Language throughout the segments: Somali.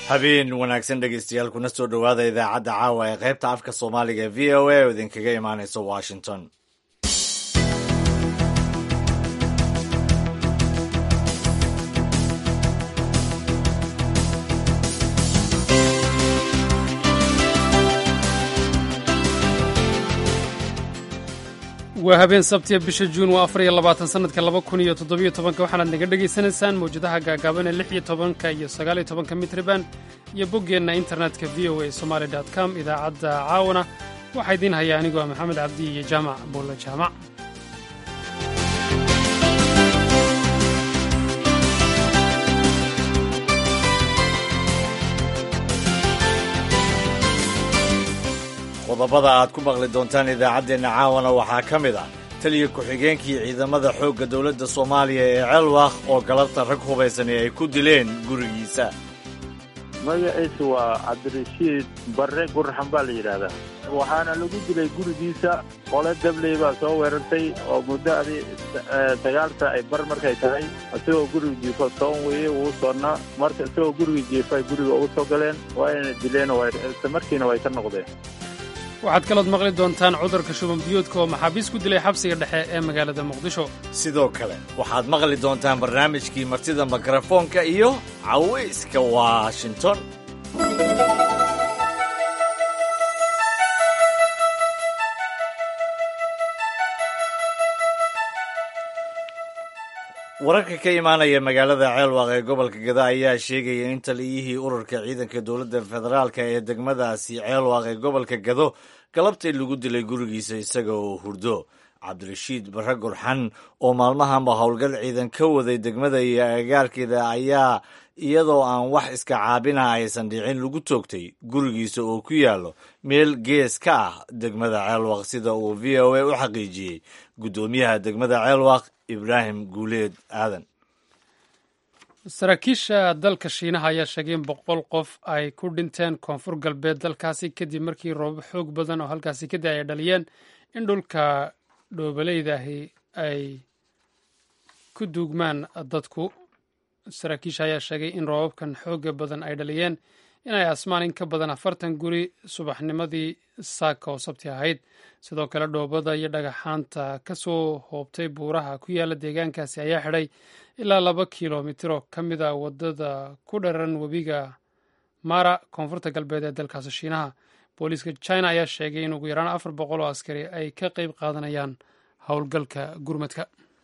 habeen wanaagsan dhegeystayaal kuna soo dhowaada idaacadda caawa ee qaybta afka soomaaliga ee v o a oo idinkaga imaaneysa washington waa habeen sabtiya bisha juun waa afar iyo labaatan sanadka laba kun iyo toddobiyo tobanka waxaanaad naga dhegaysanaysaan mawjadaha gaagaaban ee lix iyo tobanka iyo sagaal iyo tobanka mitriban iyo boggeenna internetka v o a somaali dot com idaacadda caawana waxaa idiin haya anigoo maxamed cabdi iyo jaamac buulla jaamac qodobada aad ku maqli doontaan idaacaddeenna caawana waxaa ka mid ah taliya ku-xigeenkii ciidamada xoogga dowladda soomaaliya ee ceelwakh oo galabta rag hubaysani ay ku dileen gurigiisa magaciisa waa cabdirashiid barre gurraxan baa la yidhaahdaa waxaana lagu dilay gurigiisa qole dabley baa soo weerartay oo muddo adi sagaalta ay bar markay tahay isagoo guriga jiifo soon weeye uu soonnaa marka isagoo guriga jiifa ay guriga ugu soo galeen waayna dileen isla markiina way ka noqdeen waxaad kalood maqli doontaan cudurka shuban biyoodka oo maxaabiis ku dilay xabsiga dhexe ee magaalada muqdisho sidoo kale waxaad maqli doontaan barnaamijkii martida mikrofoonka iyo cawayska washington wararka ka imaanaya magaalada ceelwaq ee gobolka gada ayaa sheegaya in taliyihii ururka ciidanka dowladda federaalka ee degmadaasi ceelwaq ee gobolka gado galabtay lagu dilay gurigiisa isaga oo hurdo cabdirashiid barre gurxan oo maalmahanba howlgal ciidan ka waday degmada iyo agagaarkeeda ayaa iyadoo aan wax iska caabina aysan dhicin lagu toogtay gurigiisa oo ku yaallo meel gees ka ah degmada ceelwaq sida uu v o a u xaqiijiyey guddoomiyaha degmada ceelwaq ibraahim guuleed aadan saraakiisha dalka shiinaha ayaa sheegay in boqol qof ay ku dhinteen koonfur galbeed dalkaasi kadib markii roobab xoog badan oo halkaasi kadib ay dhaliyeen in dhulka dhoobaleydahi ay ku duugmaan dadku saraakiisha ayaa sheegay in roobabkan xooga badan ay dhaliyeen inay asmaan in ka badan afartan guri subaxnimadii saaka oo sabti ahayd sidoo kale dhoobada iyo dhagaxaanta ka soo hoobtay buuraha ku yaala deegaankaasi ayaa xidhay ilaa laba kilomitiro ka mid a wadada ku dharan webiga mara koonfurta galbeed ee dalkaasi shiinaha booliiska china ayaa sheegay in ugu yaraan afar boqol oo askari ay ka qeyb qaadanayaan howlgalka gurmadka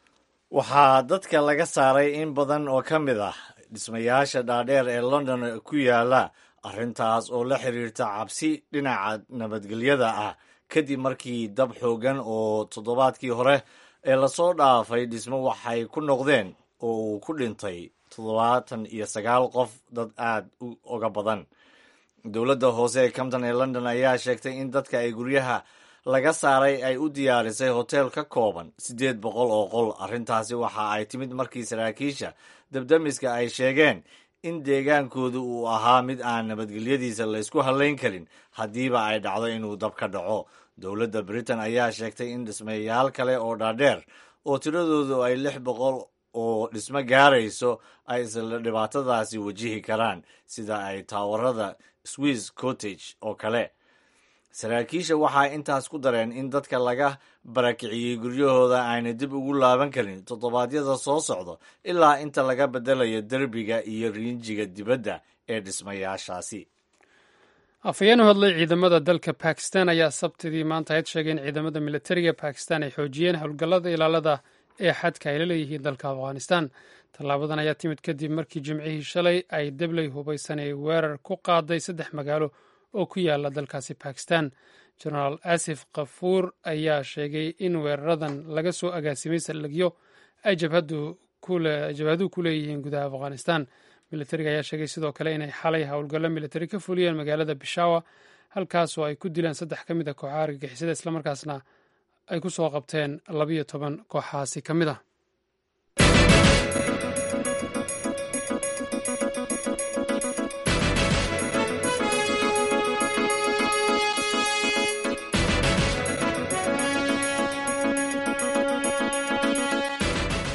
waxaa dadka laga saaray in badan oo ka mid ah dhismayaasha dhaadheer ee london ku yaala arrintaas oo la xiriirta cabsi dhinaca nabadgelyada ah kadib markii dab xoogan oo toddobaadkii hore ee lasoo dhaafay dhismo waxay ku noqdeen oo uu ku dhintay toddobaatan iyo sagaal qof dad aad u oga badan dowladda hoose ee compton ee london ayaa sheegtay in dadka ay guryaha laga saaray ay u diyaarisay hoteel ka kooban siddeed boqol oo qol arrintaasi waxa ay timid markii saraakiisha dabdamiska ay sheegeen in deegaankoodu uu ahaa mid aan nabadgelyadiisa laysku hallayn karin haddiiba ay dhacdo inuu dab ka dhaco dowladda britain ayaa sheegtay in dhismayaal kale oo dhaadheer oo tiradoodu ay lix boqol oo dhismo gaarayso ay isla dhibaatadaasi wajihi karaan sida ay taawarada swiss cottage oo kale saraakiisha waxay intaas ku dareen in dadka laga barakiciyey guryahooda ayna dib ugu laaban karin toddobaadyada soo socdo ilaa inta laga beddelayo derbiga iyo riinjiga dibadda ee dhismayaashaasi afhayeen u hadlay ciidamada dalka bakistan ayaa sabtidii maanta ayd sheegay in ciidamada militariga bakistan ay xoojiyeen howlgallada ilaalada ee xadka ay la leeyihiin dalka afghanistan tallaabadan ayaa timid kadib markii jimcihii shalay ay debley hubaysan ay weerar ku qaaday saddex magaalo oo ku yaala dalkaasi bakistan genaraal asif kafuur ayaa sheegay in weeraradan laga soo agaasimay saldhigyo ay jabhaduhu ku leeyihiin gudaha afghanistan militariga ayaa sheegay sidoo kale inay xalay howlgallo militari ka fuliyeen magaalada bishawa halkaasoo ay ku dileen saddex ka mid a kooxaha argagixisada islamarkaasna ay ku soo qabteen labiyo toban kooxahaasi ka mid ah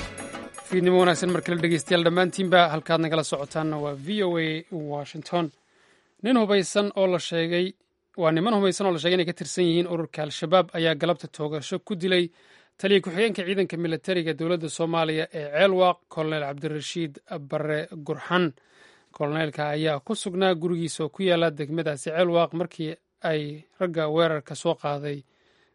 fiidnimo wanaagsan mar kale dhegeystayaal dhammaantiinba halkaad nagala socotaanna waa v o a washington nin hubaysan oo la sheegay waa niman hubaysan oo la sheegay inay ka tirsan yihiin ururka al-shabaab ayaa galabta toogasho ku dilay taliya ku-xigeenka ciidanka militariga dowladda soomaaliya ee ceelwaaq kolonel cabdirashiid bare gurxan koloneelka ayaa ku sugnaa gurigiisa oo ku yaala degmadaasi ceelwaaq markii ay ragga weerarka soo qaaday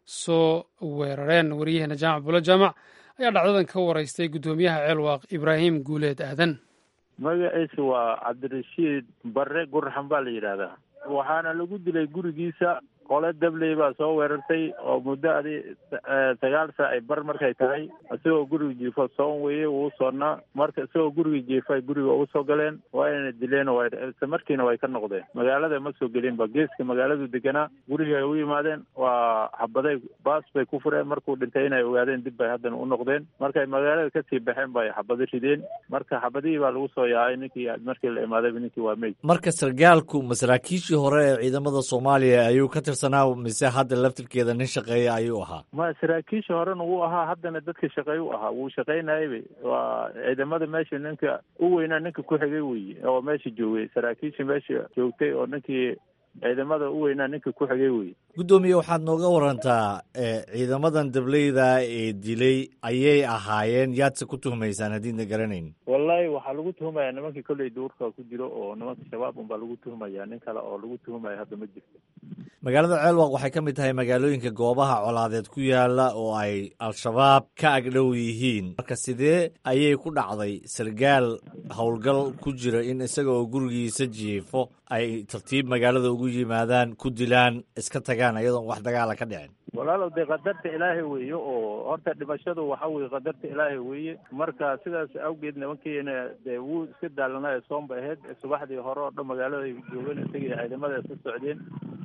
soo weerareen waryaheena jaamac bulo jaamac ayaa dhacdadan ka waraystay guddoomiyaha ceelwaaq ibraahim guuleed aadan magaciisa waa cabdirashiid bare gurxan baa la yidhaahdaa waxaana lagu dilay gurigiisa qole dabley baa soo weerartay oo muddo adi sagaal saa ay bar markay tahay isagoo guriga jiifo soon weye wuu soonnaa marka isagoo guriga jiifa guriga ugu soo galeen waayna dileen isla markiina way ka noqdeen magaalada ma soo gelinba geeska magaaladu deganaa guriga ay u yimaadeen waa xabaday baas bay ku fureen markuu dhintay inay ogaadeen dib bay haddana u noqdeen markay magaalada kasii baxeen bay xabado rideen marka xabadihii baa lagu soo yaacay ninkii markii la imaadayba ninkii waa meyd marka sargaalku masaraakiishii hore ee ciidamada soomaaliya ayuu ka mise hadda laftirkeeda nin shaqeeya ayuu ahaa ma saraakiisha horena wuu ahaa haddana dadka shaqeey u ahaa wuu shaqaynayaba waa ciidamada meesha ninka u weynaa ninka ku xigay weye oo meesha joogay saraakiisha meesha joogtay oo ninkii ciidamada u weynaa ninka ku xigay weye guddoomiye waxaad nooga warantaa ciidamadan dableyda ee dilay ayay ahaayeen yaadse ku tuhmaysaan haddiidna garanayn wallahi waxaa lagu tuhumaya nimankii kolley duurka ku jiro oo nimanka shabaab unbaa lagu tuhumaya nin kale oo lagu tuhumaya hadda ma jirto magaalada ceelwaq waxay ka mid tahay magaalooyinka goobaha colaadeed ku yaala oo ay al-shabaab ka agdhow yihiin marka sidee ayay ku dhacday sargaal howlgal ku jira in isaga oo gurigiisa jiifo ay tartiib magaalada ugu yimaadaan ku dilaan iska tagaan iyadoon wax dagaala ka dhicin walaalow dee qadarta ilaahay weeye oo horta dhimashadu waxa weye qadarta ilaahay weeye marka sidaas awgeed nimankiina dee wuu iska daalanaya soon bay ahayd subaxdii hore oo dhan magaalada ay joogeen isagii ciidamada iska socdeen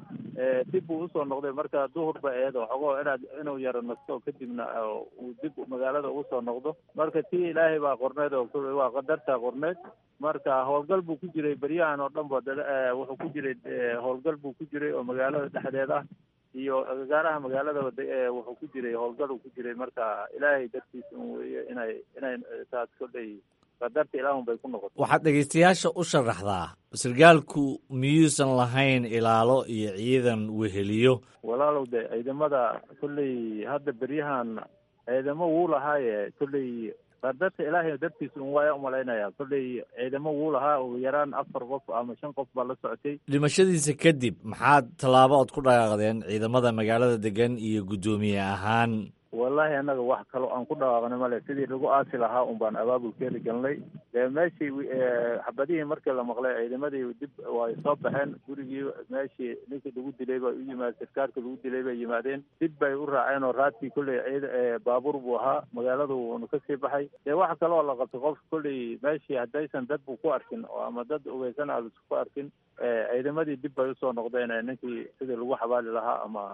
dib buu usoo noqday marka duhur ba ahayd oo xogoo inaad inuu yaro nasto kadibna uu dib magaalada ugu soo noqdo marka tii ilaahay baa qorneed oo waa qadarta qorneed marka howlgal buu ku jiray beryahan oo dhan ba wuxuu ku jiray howlgal buu ku jiray oo magaalada dhexdeed ah iyo agagaaraha magaaladaba wuxuu ku jiray howlgal uu ku jiray marka ilaahay dartiisa un weeye inay inay taas kolley qadarta ilaahun bay ku noqotay waxaad dhegaystayaasha u sharaxdaa sargaalku miyuusan lahayn ilaalo iyo ciidan weheliyo walaalow de ciidamada kolley hadda beryahan ciidamo wuu lahaaye kolley qadarta ilaahay dartiisa un waaya umalaynaya kolley ciidamo wuu lahaa ugu yaraan afar qof ama shan qof baa la socotay dhimashadiisa kadib maxaad tallaabo ood ku dhaqaaqdeen ciidamada magaalada degan iyo guddoomiye ahaan wallahi annaga wax kaloo aan ku dhawaaqnay male sidii lagu aasi lahaa un baan abaabulkeeda galnay dee meeshii xabadihii markii la maqlay ciidamadii dib way soo baxeen gurigii meeshii ninkii lagu dilay bay u yimaad sarkaalka lagu dilay bay yimaadeen dib bay u raaceen oo raadkii kolley ciid baabuur buu ahaa magaaladu wuuna kasii baxay dee wax kaloo la qabtay qof kolley meeshii haddaysan dad bu ku arkin oo ama dad ugeysan aadus ku arkin ciidamadii dib bay usoo noqdeen ninkii sidii lagu xabaali lahaa ama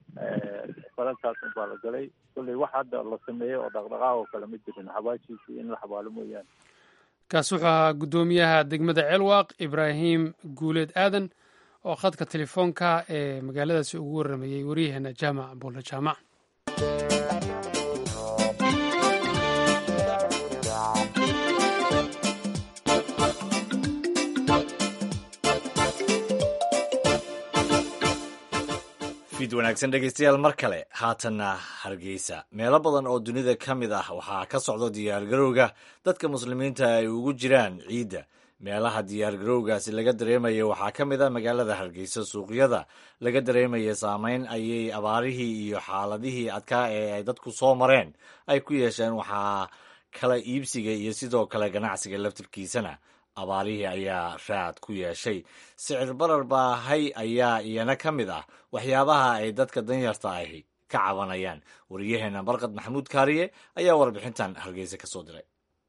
falalkaas un baa la galay kolley wax hadda la sameeyey oo dhaqdhaqaaq oo kale ma jirin xabaashiisii in la xabaalo mooyaane kaas wuxuu ahaa guddoomiyaha degmada ceelwaaq ibraahim guuleed aadan oo khadka telefoonka ee magaaladaasi ugu warramayey waryaheena jaamac buulle jaamac fid wanaagsan dhegeystayaal mar kale haatanna hargeysa meelo badan oo dunida ka mid ah waxaa ka socda diyaargarowga dadka muslimiinta ay ugu jiraan ciidda meelaha diyaargarowgaasi laga dareemaya waxaa ka mid ah magaalada hargeysa suuqyada laga dareemaya saameyn ayay abaarihii iyo xaaladihii adkaa ee ay dadku soo mareen ay ku yeesheen waxaa kala iibsiga iyo sidoo kale ganacsiga laftirkiisana abaarihii ayaa raad ku yeeshay sicir barar baahay ayaa iyana ka mid ah waxyaabaha ay dadka danyarta ahi ka cabanayaan wariyaheena barkad maxamuud kaariye ayaa warbixintan hargeysa ka soo diray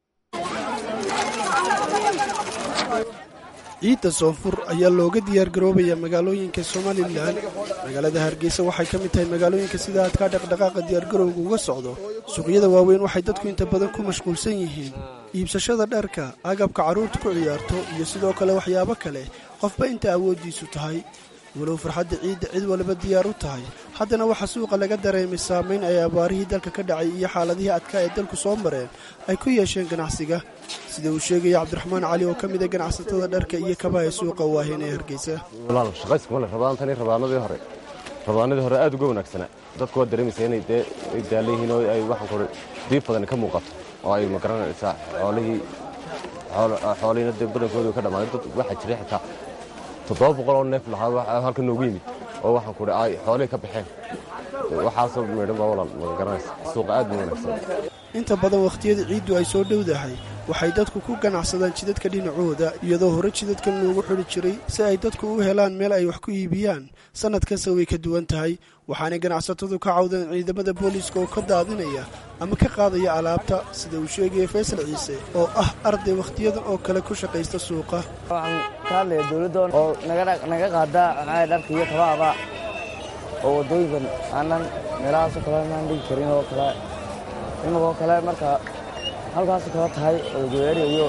ciidda soonfur ayaa looga diyaargaroobaya magaalooyinka somalilan magaalada hargeysa waxay ka mid tahay magaalooyinka sida adkaa dhaqdhaqaaqa diyaargarowga uga socdo suuqyada waaweyn waxay dadku inta badan ku mashquulsan yihiin iibsashada dharka agabka carruurta ku ciyaarto iyo sidoo kale waxyaabo kale qofba inta awooddiisu tahay walow farxadda ciidda cid waliba diyaar u tahay haddana waxaa suuqa laga dareemay saamayn ay abaarihii dalka ka dhacay iyo xaaladihii adkaa ee dalku soo mareen ay ku yeesheen ganacsiga sida uu sheegaya cabdiraxmaan cali oo ka mid a ganacsatada dharka iyo kabaha ee suuqa waahen ee hargeysa walaal shaqayskuma le rabaantani rabaanadii hore rabaanadii hore aad uga wanaagsanaa dadku waa dareemaysa inay dee ay daalan yihiin oo ay waxaan kore diib badan ka muuqato oo ay magaranaysaa xoolihii xoolihiina dee badankoodu ka dhammaaday dad waxaa jiray xitaa toddoba boqol oo neef lahaa halka noogu yimid oo waxaan kure ay xoolihii ka baxeen waxaasoo meedhan baa walaal magaranaysa suuqa aad buu wanaagsan inta badan wakhtiyada ciiddu ay soo dhowdahay waxay dadku ku ganacsadaan jidadka dhinacooda iyadoo hore jidadkan loogu xidhi jiray si ay dadku u helaan meel ay wax ku iibiyaan sannad kasta way ka duwan tahay waxaanay ganacsatadu ka cawdeen ciidamada booliiska oo ka daadinaya ama ka qaadaya alaabta sida uu sheegaya faysal ciise oo ah arday wakhtiyadan oo kale ku shaqaysta suuqa waxaan ka hadlaya dowladda oo naga qaadaa dharka iyo kabaaba oo waddooyinkan aanan meelahaasoo kale aanan dhigi karin oo kale imagoo kale marka halkaasoo kale tahay oo gawaari iyo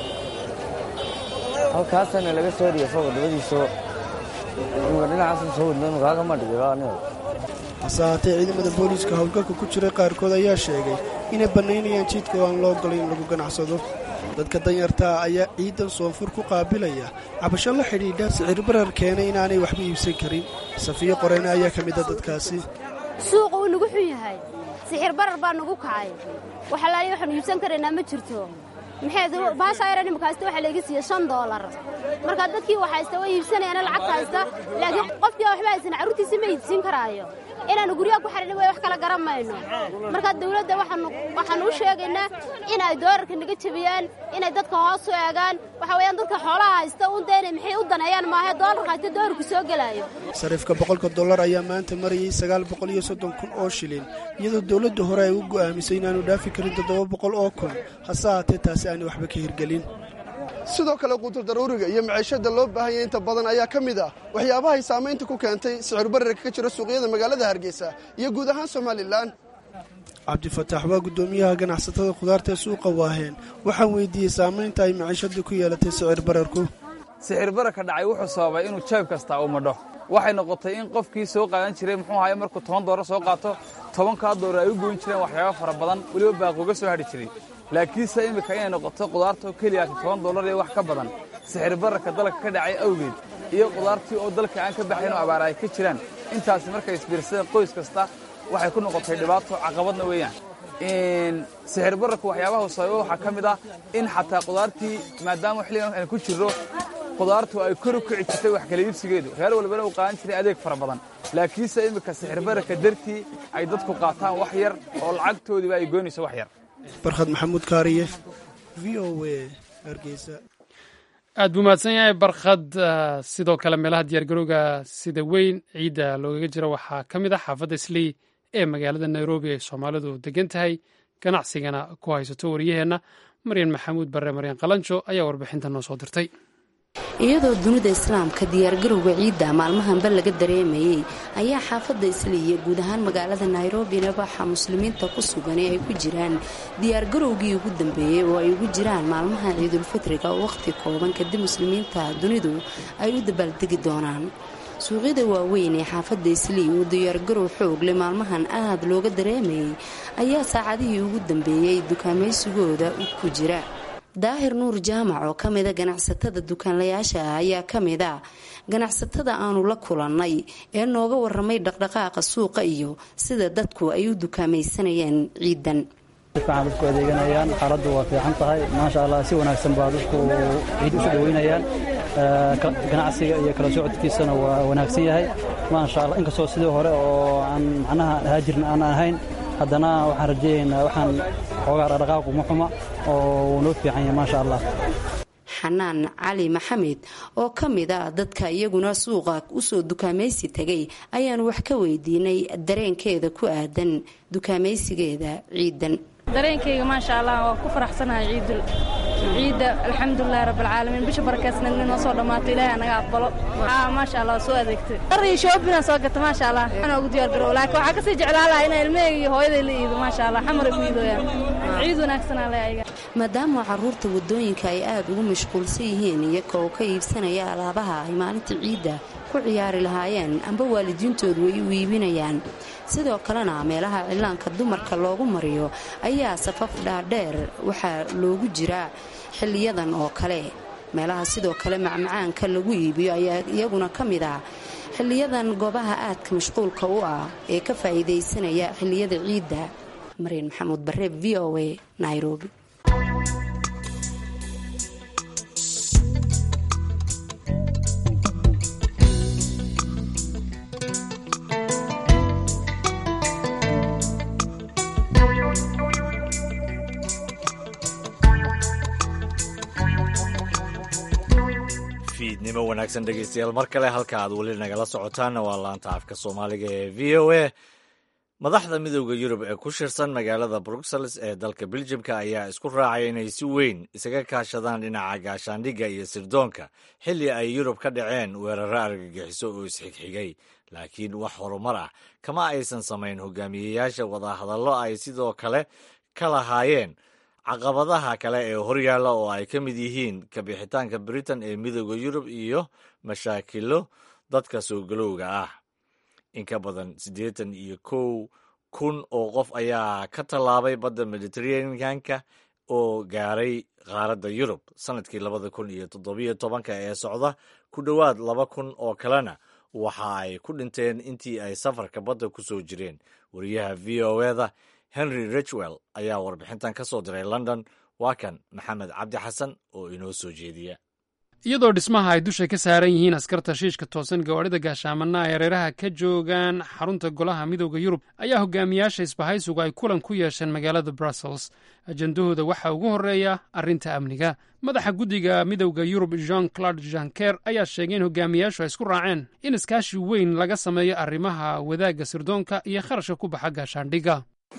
halkaasana laga soo dhiga soo wadamadiiso imika dhinacaasan soo wadno imakaagama dhigiba aniga hase haatee ciidamada booliiska howlgalka ku jiray qaarkood ayaa sheegay inay bannaynayaan jidka oo aan loo ogolay in lagu ganacsado dadka danyartaa ayaa ciidan soonfur ku qaabilaya cabasho la xidhiidha sicir barar keenay inaanay waxba iibsan karin safiyo qoreyne ayaa ka mida dadkaasi suuqa wuu nagu xun yahay sixir barar baa nagu kacay waxalaali waxaanu iibsan karaynaa ma jirto maxay baasha ayran imikaasta waxaa layga siiya shan doolar marka dadkii wax haysta way iibsanayaana lacagta haysta laakiin qofkii waxba haysan carruurtiisi ma iibsiin karaayo inaannu guryaha ku xidhin way wax kala garan mayno marka dawladda waxaanu u sheegaynaa in ay doolarka naga jebiyaan inay dadka hoos u eegaan waxa weeyaan dadka xoolaha haysta unta inay maxay u daneeyaan maahe doolarka haysta doolarku soo gelaayo sariifka boqolka dollar ayaa maanta marayay sagaal boqol iyo soddon kun oo shilin iyadoo dowladda hore ay u go'aamisay inaanu dhaafi karin toddoba boqol oo kun hase haatee taasi aanay waxba ka hirgelin sidoo kale quutur daruuriga iyo maciishada loo baahanya inta badan ayaa ka mid ah waxyaabahay saamaynta ku keentay sicir bararka ka jira suuqyada magaalada hargeysa iyo guud ahaan somalilan cabdifataax waa guddoomiyaha ganacsatada khudaarta ee suuqa waaheen waxaan weydiiyey saamaynta ay maciishadu ku yeelatay sicir bararku sicir bararka dhacay wuxuu sababay inuu jeeb kastaa uu madho waxay noqotay in qofkii soo qaadan jiray muxuu ahaye markuu toban doorar soo qaato tobankaa doorar ay u goyn jireen waxyaaba fara badan weliba baaquga soo hadhi jiray laakiinse iminka inay noqoto qudaartoo keliyaati toban dollar iyo wax ka badan sixir bararka dalka ka dhacay awgeed iyo qudaartii oo dalka aan ka baxayn oo abaar ay ka jiraan intaasi markay isbiirsadeen qoys kasta waxay ku noqotay dhibaato caqabadna weeyaan sixir bararka waxyaabaha sababa waxaa ka mid ah in xataa qudaartii maadaama xilligan aan ku jirro qudaartu ay kor u kici jirtay wax kala iibsigeedu reer walbana uu qaadan jiray adeeg fara badan laakiinse iminka sixir bararka dartii ay dadku qaataan wax yar oo lacagtoodiiba ay goynayso wax yar barkhad maxamuud kaariye v o a hargeysa aad buu mahadsan yahay barkhad sidoo kale meelaha diyaargarowga sida weyn ciidda loogaga jiro waxaa ka mid ah xaafadda islii ee magaalada nairobi ay soomaalidu degan tahay ganacsigana ku haysato waryaheenna maryan maxamuud barre maryan qalanjo ayaa warbixinta noo soo dirtay iyadoo dunida islaamka diyaargarowga ciidda maalmahanba laga dareemayey ayaa xaafadda isliiya guud ahaan magaalada nairobina waxaa muslimiinta ku sugan ee ay ku jiraan diyaargarowgii ugu dambeeyey oo ay ugu jiraan maalmaha ciidulfitriga oo wakhti kooban kadib muslimiinta dunidu ay u dabaaldegi doonaan suuqyada waaweyn ee xaafadda islii oo diyaargarow xoog leh maalmahan aad looga dareemayey ayaa saacadihii ugu dambeeyey dukaamaysigooda ku jira daahir nuur jaamac oo ka mida ganacsatada dukaanlayaasha ah ayaa ka mid a ganacsatada aanu la kulannay ee nooga waramay dhaqdhaqaaqa suuqa iyo sida dadku ay u dukaamaysanayeen ciidan sifiican dadku adeeganayaan xaaladdu waa fiican tahay maasha allah si wanaagsan baa dadku ciid isu dhoweynayaan ganacsiga iyo kala socodkiisana waa wanaagsan yahay maasha allah inkastoo sidii hore oo aan macnaha haajirna aan ahayn haddana waxaan rajeeyaynaa waxaan xoogaa dhaqdhaqaaqu ma xuma oo wuu noo fiican yahay maasha allah xanaan cali maxamed oo ka mid a dadka iyaguna suuqa usoo dukaamaysi tegay ayaanu wax ka weydiinay dareenkeeda ku aadan dukaamaysigeeda ciidan dareenkayga maasha allah waa ku faraxsanahay ciidul ciidda alxamdulilahi rabbilcaalamiin bisha barakeysna inoo soo dhammaato ilaahay anaga aqbalo aa maasha allah soo adeegtay dharii shoobina soo gata maasha allah waxaan ugu diyaar garow laakiin waxaa kasii jeclaan lahaa inay ilmahayga iyo hooyaday la iido maasha allah xamaray ku iidooyaan ciid wanaagsanaa le ayaga maadaama caruurta wadooyinka ay aada ugu mashquulsan yihiin iyaga oo ka iibsanaya alaabaha ay maalinta ciidda ku ciyaari lahaayeen amba waalidiintoodu ay u iibinayaan sidoo kalena meelaha cilaanka dumarka loogu mariyo ayaa safaf dhaadheer waxaa loogu jiraa xiliyadan oo kale meelaha sidoo kale macmacaanka lagu iibiyo ayaa iyaguna ka mid ah xiliyadan goobaha aadka mashquulka u ah ee ka faa'iidaysanaya xiliyada ciidda maryan maxamuud bareeb v o a nairobi fiidnimo wanaagsan dhegeystayaal mar kale halka aad weli nagala socotaanna waa laanta afka soomaaliga ee v o a madaxda midooda yurub ee ku shirsan magaalada bruxelles ee dalka beljimka ayaa isku raacay inay si weyn isaga kaashadaan dhinaca gaashaandhigga iyo sirdoonka xilli ay yurub ka dhaceen weeraro argagixiso oo isxigxigay laakiin wax horumar ah kama aysan samayn hogaamiyeyaasha wadahadallo ay sidoo kale ka lahaayeen caqabadaha kale ee horyaalla oo ay ka mid yihiin kabixitaanka britain ee midooda yurub iyo mashaakilo dadka soo galowga ah in ka badan siddeetan iyo kow kun oo qof ayaa ka tallaabay badda mediteraneanka oo gaaray qaaradda yurub sannadkii labada kun iyo toddobiyo tobanka ee socda ku dhowaad laba kun oo kalena waxa ay ku dhinteen intii ay safarka badda ku soo jireen wariyaha v o eda henry richwell ayaa warbixintan ka soo diray london waa kan maxamed cabdi xasan oo inoo soo jeediya iyadoo dhismaha ay dusha ka saaran yihiin askarta shiishka toosan gawaadhida gaashaamana ay hareeraha ka joogaan xarunta golaha midooda yurub ayaa hogaamiyaasha isbahaysigu ay kulan ku yeesheen magaalada brussels ajendahooda waxaa ugu horreeya arrinta amniga madaxa guddiga midowda yurub jean claude janker ayaa sheegay in hogaamiyaashu ay isku raaceen in iskaashi weyn laga sameeyo arrimaha wadaagga sirdoonka iyo kharashka ku baxa gaashaandhigga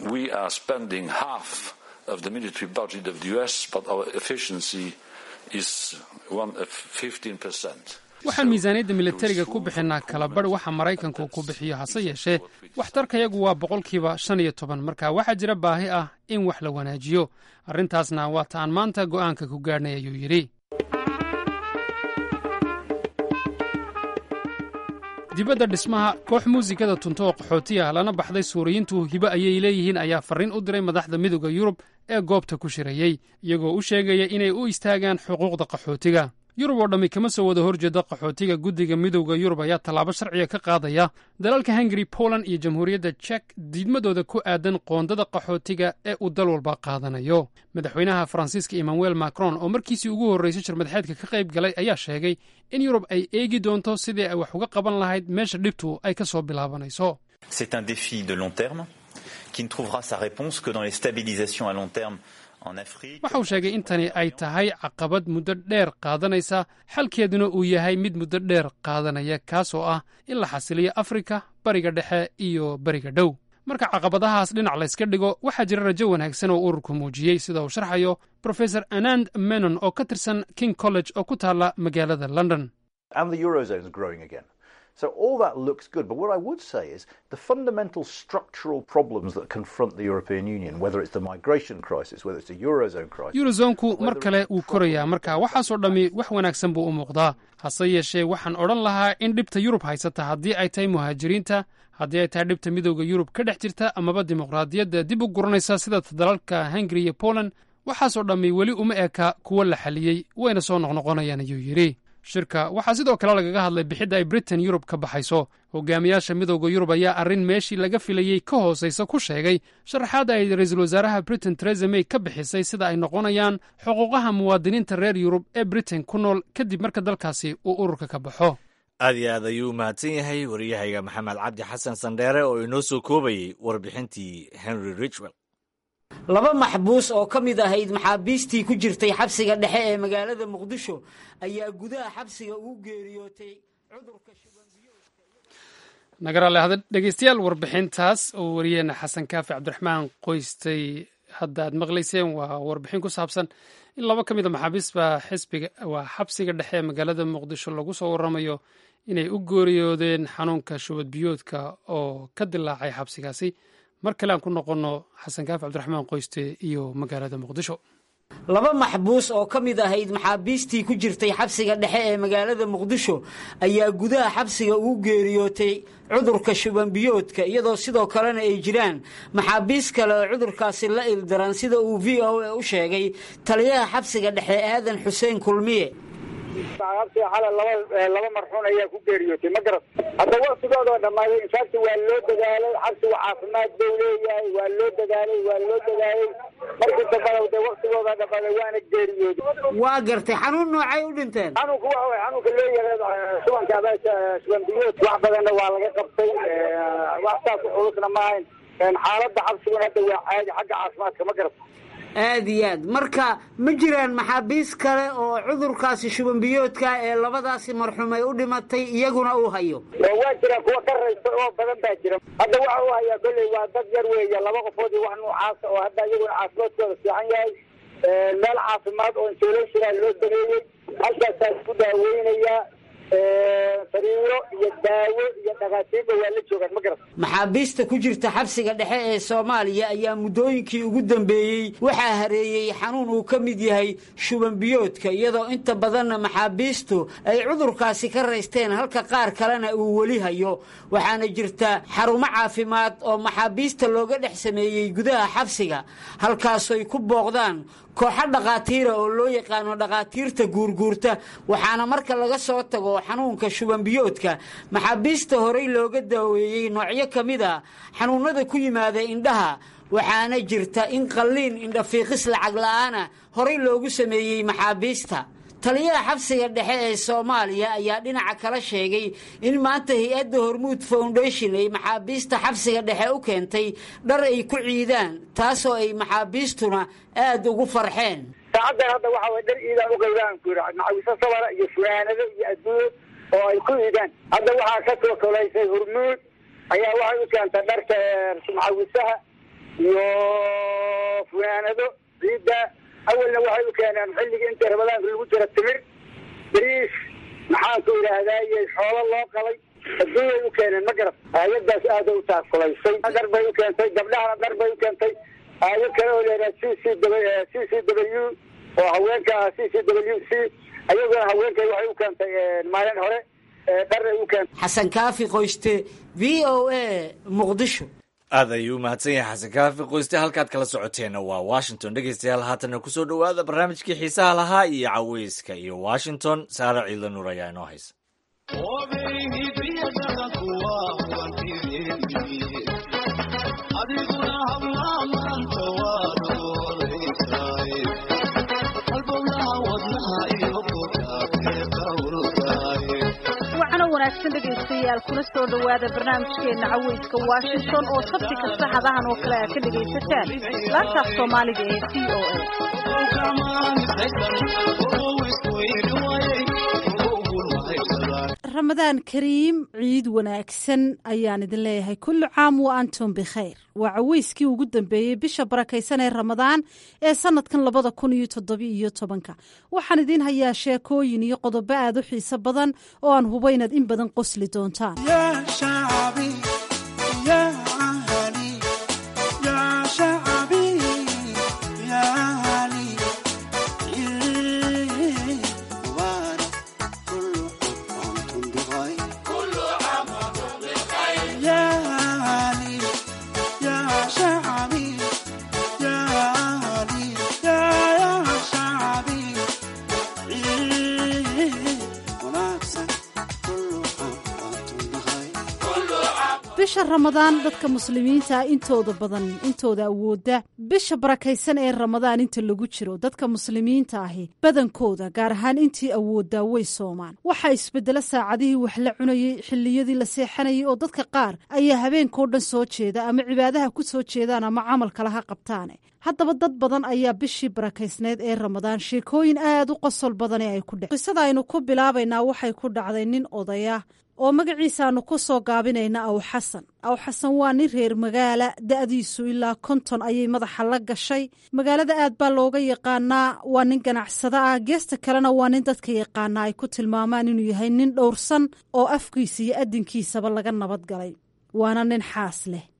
waxaan miisaaniyadda militariga ku bixinnaa kalabarh waxa maraykanku ku bixiyo hase yeeshee waxtarkayagu waa boqolkiiba shan iyo toban marka waxaa jira baahi ah in wax la wanaajiyo arrintaasna waa ta aan maanta go'aanka ku gaadhnay ayuu yidhi dibadda dhismaha koox muusikada tunto oo qaxootiya lana baxday suuriyiintu hibo ayay leeyihiin ayaa farriin u diray madaxda midooda yurub ee goobta ku shirayey iyagoo u sheegaya inay u istaagaan xuquuqda qaxootiga yurub oo dhammi kama soo wada horjeeda qaxootiga guddiga midowda yurub ayaa tallaabo sharciga ka qaadaya dalalka hungari poland iyo jamhuuriyadda jek diidmadooda ku aadan qoondada qaxootiga ee uu dal walba qaadanayo madaxweynaha faransiiska emmanuel macron oo markiisii ugu horreysay shirmadxeedka ka qayb galay ayaa sheegay in yurub ay eegi doonto sidii ay wax uga qaban lahayd meesha dhibtu ay ka soo bilaabanayso C'est un défi de long terme qui ne trouvera sa réponse que dans les stabilisations à long terme en Afrique. waxa uu sheegay in tani ay tahay caqabad muddo dheer qaadanaysa xalkeeduna uu yahay mid muddo dheer qaadanaya kaasoo ah in la xasiliyo afrika bariga dhexe iyo bariga dhow marka caqabadahaas dhinac layska dhigo waxaa jira rajo wanaagsan oo ururku muujiyey sida uu sharxayo profesor anand menon oo ka tirsan king college oo ku taalla magaalada london and the eurozone is growing again. So all that looks good. But what I would say is the fundamental structural problems that confront the European Union, whether it's the migration crisis, whether it's a eurozone crisis. eurozonku mar kale wuu korayaa marka waxaasoo dhammi wax wanaagsan buu u muuqdaa hase yeeshee waxaan odhan lahaa in dhibta yurub haysata haddii ay tahay muhaajiriinta haddii ay tahay dhibta midowda yurub ka dhex jirta amaba dimuqraadiyadda dib u guranaysa sida dalalka hungari iyo poland waxaasoo dhammi weli uma eka kuwo la xaliyey wayna soo noqnoqonayaan ayuu yidhi shirka waxaa sidoo kale lagaga hadlay bixidda ay britain yurub ka baxayso hogaamiyaasha midowda yurub ayaa arrin meeshii laga filayey ka hoosaysa ku sheegay sharaxaadda ay ra-iisul wasaaraha britain teresa may ka bixisay sida ay noqonayaan xuquuqaha muwaadiniinta reer yurub ee britain ku nool kadib marka dalkaasi uu ururka ka baxo aad iyo aad ayuu u mahadsan yahay waryahayga maxamed cabdi xasan sandheere oo inoo soo koobayey warbixintii henry richwell laba maxbuus oo ka mid ahayd maxaabiistii ku jirtay xabsiga dhexe ee magaalada muqdisho ayaa gudaha xabsiga ugu geeriyootay cudurka nagaraale hada dhegeystayaal warbixintaas oo wariyeena xasan kaafi cabdiraxmaan qoystay hadda aad maqlayseen waa warbixin ku saabsan in laba ka mid a maxaabiisba xisbiga waa xabsiga dhexe ee magaalada muqdisho lagu soo waramayo inay u geeriyoodeen xanuunka shubad biyoodka oo ka dilaacay xabsigaasi mar kale aan ku noqonno xasan kaafi cabdiraxmaan qoyste iyo magaalada muqdisho laba maxbuus oo ka mid ahayd maxaabiistii ku jirtay xabsiga dhexe ee magaalada muqdisho ayaa gudaha xabsiga ugu geeriyootay cudurka shubanbiyoodka iyadoo sidoo kalena ay jiraan maxaabiis kale oo cudurkaasi la ildaran sida uu v o a u sheegay taliyaha xabsiga dhexe aadan xuseen kulmiye xabsiga xalay laba laba marxuun ayaa ku geeriyootay ma garat hadda waktigoodoo dhammaaday infaakti waa loo dadaalay xabsigu caafimaad buu leeyahay waa loo dadaalay waa loo dadaalay markii dambana de waktigooda dhammaaday waana geeriyooday waa gartay xanuun noocay u dhinteen xanuunku waxa way xanuunka loo yaqaan shubanka abaasha shuban biyood wax badanna waa laga qabtay wax saas u culusna ma ahayn xaaladda xabsiguna hadda waa caadi xagga caafimaadka ma garat aad iyo aad marka ma jiraan maxaabiis kale oo cudurkaasi shubanbiyoodka ee labadaasi marxuum ay u dhimatay iyaguna uu hayo waa jiraan kuwa ka raysta oo badan baa jira hadda waxa uu hayaa kolley waa dad yar weeye laba qofood iyo wax noocaasa oo hadda iyaguna caafimaadkooda fiican yahay meel caafimaad oo insulation loo sameeyey halkaasaa isku daaweynayaa sariiro iyo daawo iyo dhakaatiirba waa la joogaan ma garat maxaabiista ku jirta xabsiga dhexe ee soomaaliya ayaa muddooyinkii ugu dambeeyey waxaa hareeyey xanuun uu ka mid yahay shubanbiyoodka iyadoo inta badanna maxaabiistu ay cudurkaasi ka raysteen halka qaar kalena uu weli hayo waxaana jirta xarumo caafimaad oo maxaabiista looga dhex sameeyey gudaha xabsiga halkaasoy ku booqdaan kooxo dhakhaatiira oo loo yaqaano dhakhaatiirta guurguurta waxaana marka laga soo tago xanuunka shubanbiyoodka maxaabiista horey looga daaweeyey noocyo ka mid a xanuunada ku yimaada indhaha waxaana jirta in qalliin indhafiiqis lacag la'aana horey loogu sameeyey maxaabiista taliyaha xabsiga dhexe ee soomaaliya ayaa dhinaca kala sheegay in maanta hay-adda hormuud foundation ay maxaabiista xabsiga dhexe u keentay dhar ay ku ciidaan taasoo ay maxaabiistuna aada ugu farxeen saacaddan hadda waxa way dhar iidaan uqaybaan ku yidhi macawiso sabara iyo funaanado iyo adduunyad oo ay ku iidaan hadda waxaa ka soo kolaysay hormuud ayaa waxay u keentay dharka macawisaha iyo funaanado ciidda awalna waxay u keeneen xilligii inta ramadaanka lagu jira timir bariis maxaanku idhaahdaye xoolo loo qalay adduunyay u keeneen ma garat hay-adaas aada u taakulaysay dhar bay u keentay gabdhahana dhar bay u keentay hay-ad kale oo leedaha c c c c w oo haweenka c c w c ayaguna haweenka waxay u keentay maalin hore dharay u keentay xasan kaafi qoyste v o a muqdisho aad ayuu u mahadsan yahay xasan kaafi qoyste halkaad kala socoteenna waa washington dhegeystayaal haatanna kusoo dhowaada barnaamijkii xiisaha lahaa iyo caweyska iyo washington saare ciidla nuur ayaa inoo haysa wanaagsan dhegaystayaal kuna soo dhowaada barnaamijkeena caweyska washington oo sabti kasta hadahan oo kale aad ka dhegaysataan laantaaf soomaaliga ee c o a ramadaan kariim ciid wanaagsan ayaan idin leeyahay kullu caam wa antum bikhayr waa caweyskii ugu dambeeyey bisha barakaysan ee ramadaan ee sanadkan labada kun iyo toddobiiyo tobanka waxaan idiin hayaa sheekooyin iyo qodobo aad u xiiso badan oo aan hubo inaad in badan qosli doontaan bisha ramadaan dadka muslimiinta intooda badan intooda awooda bisha barakaysan ee ramadaan inta lagu jiro dadka muslimiinta ahi badankooda gaar ahaan intii awoodaa way soomaan waxaa isbedelo saacadihii wax la cunayey xilliyadii la seexanayay oo dadka qaar ayaa habeenkao dhan soo jeeda ama cibaadaha ku soo jeedaan ama camal kale ha qabtaane haddaba dad badan ayaa bishii barakaysneed ee ramadaan sheekooyin aad u qosol badani ay ku dhec qisada aynu ku bilaabaynaa waxay ku dhacday nin odaya oo magaciisaanu ku soo gaabinayna aw xasan aw xasan waa nin reer magaala da'diisu ilaa konton ayay madaxa la gashay magaalada aad baa looga yaqaanaa waa nin ganacsado ah geesta kalena waa nin dadka yaqaanaa ay ku tilmaamaan inuu yahay nin dhowrsan oo afkiisa iyo adinkiisaba laga nabad galay waana nin xaas leh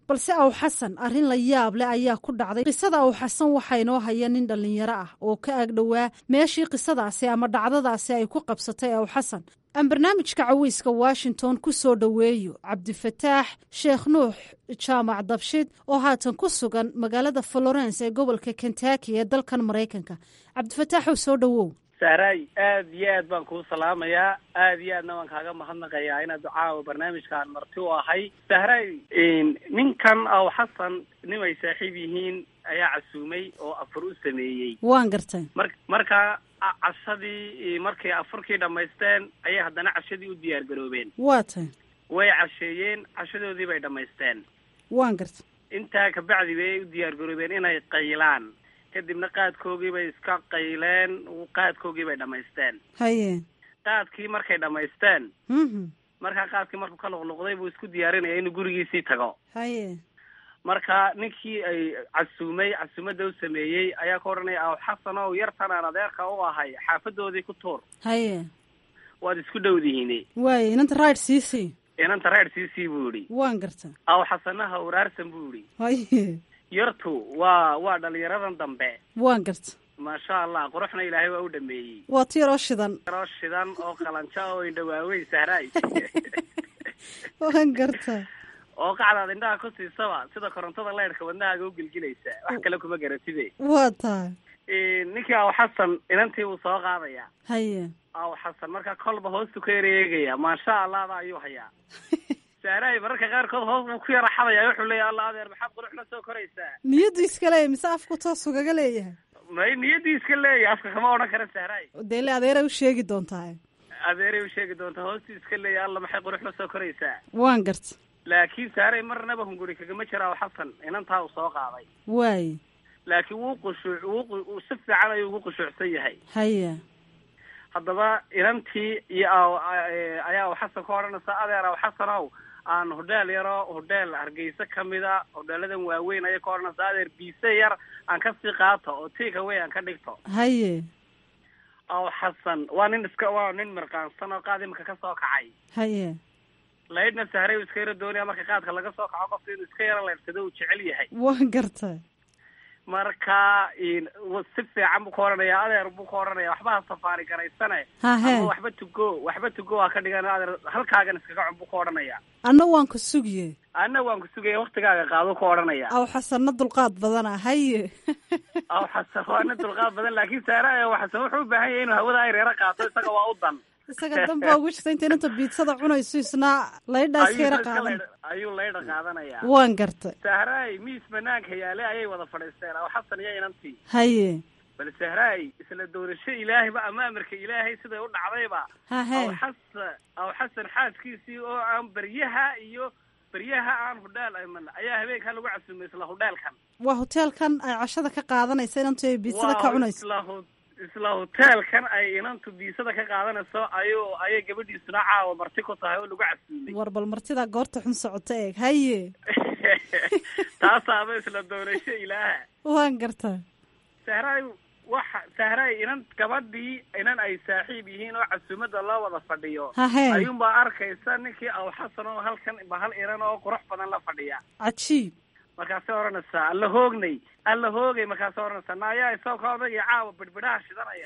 balse aw xasan arrin la yaab leh ayaa ku dhacday qisada aw xasan waxaa inoo haya nin dhallinyaro ah oo ka ag dhowaa meeshii qisadaasi ama dhacdadaasi ay ku qabsatay aw xasan aan barnaamijka caweyska washington ku soo dhoweeyo cabdifataax sheekh nuux jaamac dabshid oo haatan ku sugan magaalada florence ee gobolka kentucky ee dalkan maraykanka cabdifataaxow soo dhowow sahraay aad iyo aad baan kuu salaamayaa aad iyo aadna waan kaaga mahadnaqayaa inaad caawa barnaamijkaan marti u ahay sahraay ninkan aw xasan nin ay saaxiib yihiin ayaa casuumay oo afur u sameeyey waan gartay mar markaa cashadii markay afurkii dhammaysteen ayay haddana cashadii u diyaar garoobeen waa tay way casheeyeen cashadoodii bay dhammaysteen waan gartay intaa kabacdi bay u diyaar garoobeen inay qaylaan kadibna qaadkoogii bay iska qayleen qaadkoogii bay dhammaysteen haye qaadkii markay dhammaysteen mhm markaa qaadkii markuu ka luqluqday buu isku diyaarinaya inuu gurigiisii tago haye marka ninkii ay casuumay casuumadda u sameeyey ayaa ka odhanaya aw xasan ow yartan aan adeerka u ahay xaafadoodii ku tuur haye waad isku dhowdihiine waaye inanta raid siisii inanta reer siisii buu idhi waan gartay aw xasanaha uraarsan buu idhi haye yartu waa waa dhalinyaradan dambe waan gartay maasha allah quruxna ilaahay waa u dhameeyey waa ti yaroo shidan yaroo shidan oo qalanjo oo indhawaaweyn sahraay waan gartay oo qacdaad indhaha ku siisaba sida korontada leyrhka wadnahaaga u gelgelaysa wax kale kuma garatide waa tahay ninkii aw xasan inantii uu soo qaadaya haye aw xasan marka kolba hoostu ka ereegaya maasha allahda ayuu hayaa sahraay mararka qaarkood hoos buu ku yara xadaya wuxuu leeyahy alla adeer maxaad qurux la soo koraysaa niyaddu iska leeyahay mise afku toos ugaga leeyahay may niyaddii iska leeyahay afka kama odhan kara sahraay dee le adeeray u sheegi doontaa adeeray u sheegi doonta hoostii iska leeyahay alla maxay qurux la soo koraysaa waan garta laakiin sahraay marnaba hunguri kagama jiraa xasan inantaa uu soo qaaday waaye laakiin wuu qushuuc wuu si fiican ayuu ugu qushuucsan yahay haya haddaba inantii iyo aw ayaa aw xasan ka odhanaysa adeer aw xasanow aan hodheel yaroo hodheel hargeysa kamida hodheeladan waaweyn ayay ka odhanaysa adeer biise yar aan kasii qaato oo tiika wey aan ka dhigto haye aw xasan waa nin iska waa nin mirqaansan oo qaad imika kasoo kacay haye laydhna sahray uu iska yaro doonaya marka qaadka laga soo kaco qofka inuu iska yaro layrsado uu jecel yahay waan garta marka si fiican buu ka odhanaya adeer buu ka odhanaya waxba ha safaari garaysane hahe ama waxba tugo waxba tugo waa ka dhigan adeer halkaagan iskaga cun buu ka odhanaya anna waan ku sugiye anna waan ku sugaya waktigaaga qaado ka odhanaya aw xasanna dulqaad badana haye aw xasan waa nin dulqaad badan laakiin saara aw xasan wuxuu u baahan yahay inuu hawada ay reero qaato isaga waa u dan isaga danbaa ugu jirta inta inanta biidsada cunayso isna laydhaa iska yara qaadan ayuu laydha qaadanaya waan gartay sahraay miis banaanka yaale ayay wada fadhiisteen aw xasan iyo inantii haye bal sahraay isla doorasho ilaahayba ama amarka ilaahay siday u dhacdayba hahe aw xasan aw xasan xaaskiisii oo aan beryaha iyo beryaha aan hudheel iman ayaa habeenkaa lagu casuumay isla hudheelkan waa hoteelkan ay cashada ka qaadanaysa inantu ay biidsada ka cunayso isla hu isla hoteelkan ay inantu biisada ka qaadanayso ayuu ayay gabadhiisuna caawa marti ku tahay oo lagu casuumay war bal martidaa goorta xun socota eeg haye taasaaba isla doorasho ilaaha waan gartaa sahraay waxa sahraay inan gabadhii inan ay saaxiib yihiin oo casuumada loo wada fadhiyo hahe ayuunbaa arkaysa ninkii aw xasan oo halkan bahal inan oo qurux badan la fadhiya cajiib markaasay odhanaysaa alla hoognay alla hoogay markaasay odhanaysaa naayaa isagoo ka odagaya caawa bidhbidhaha shidanaya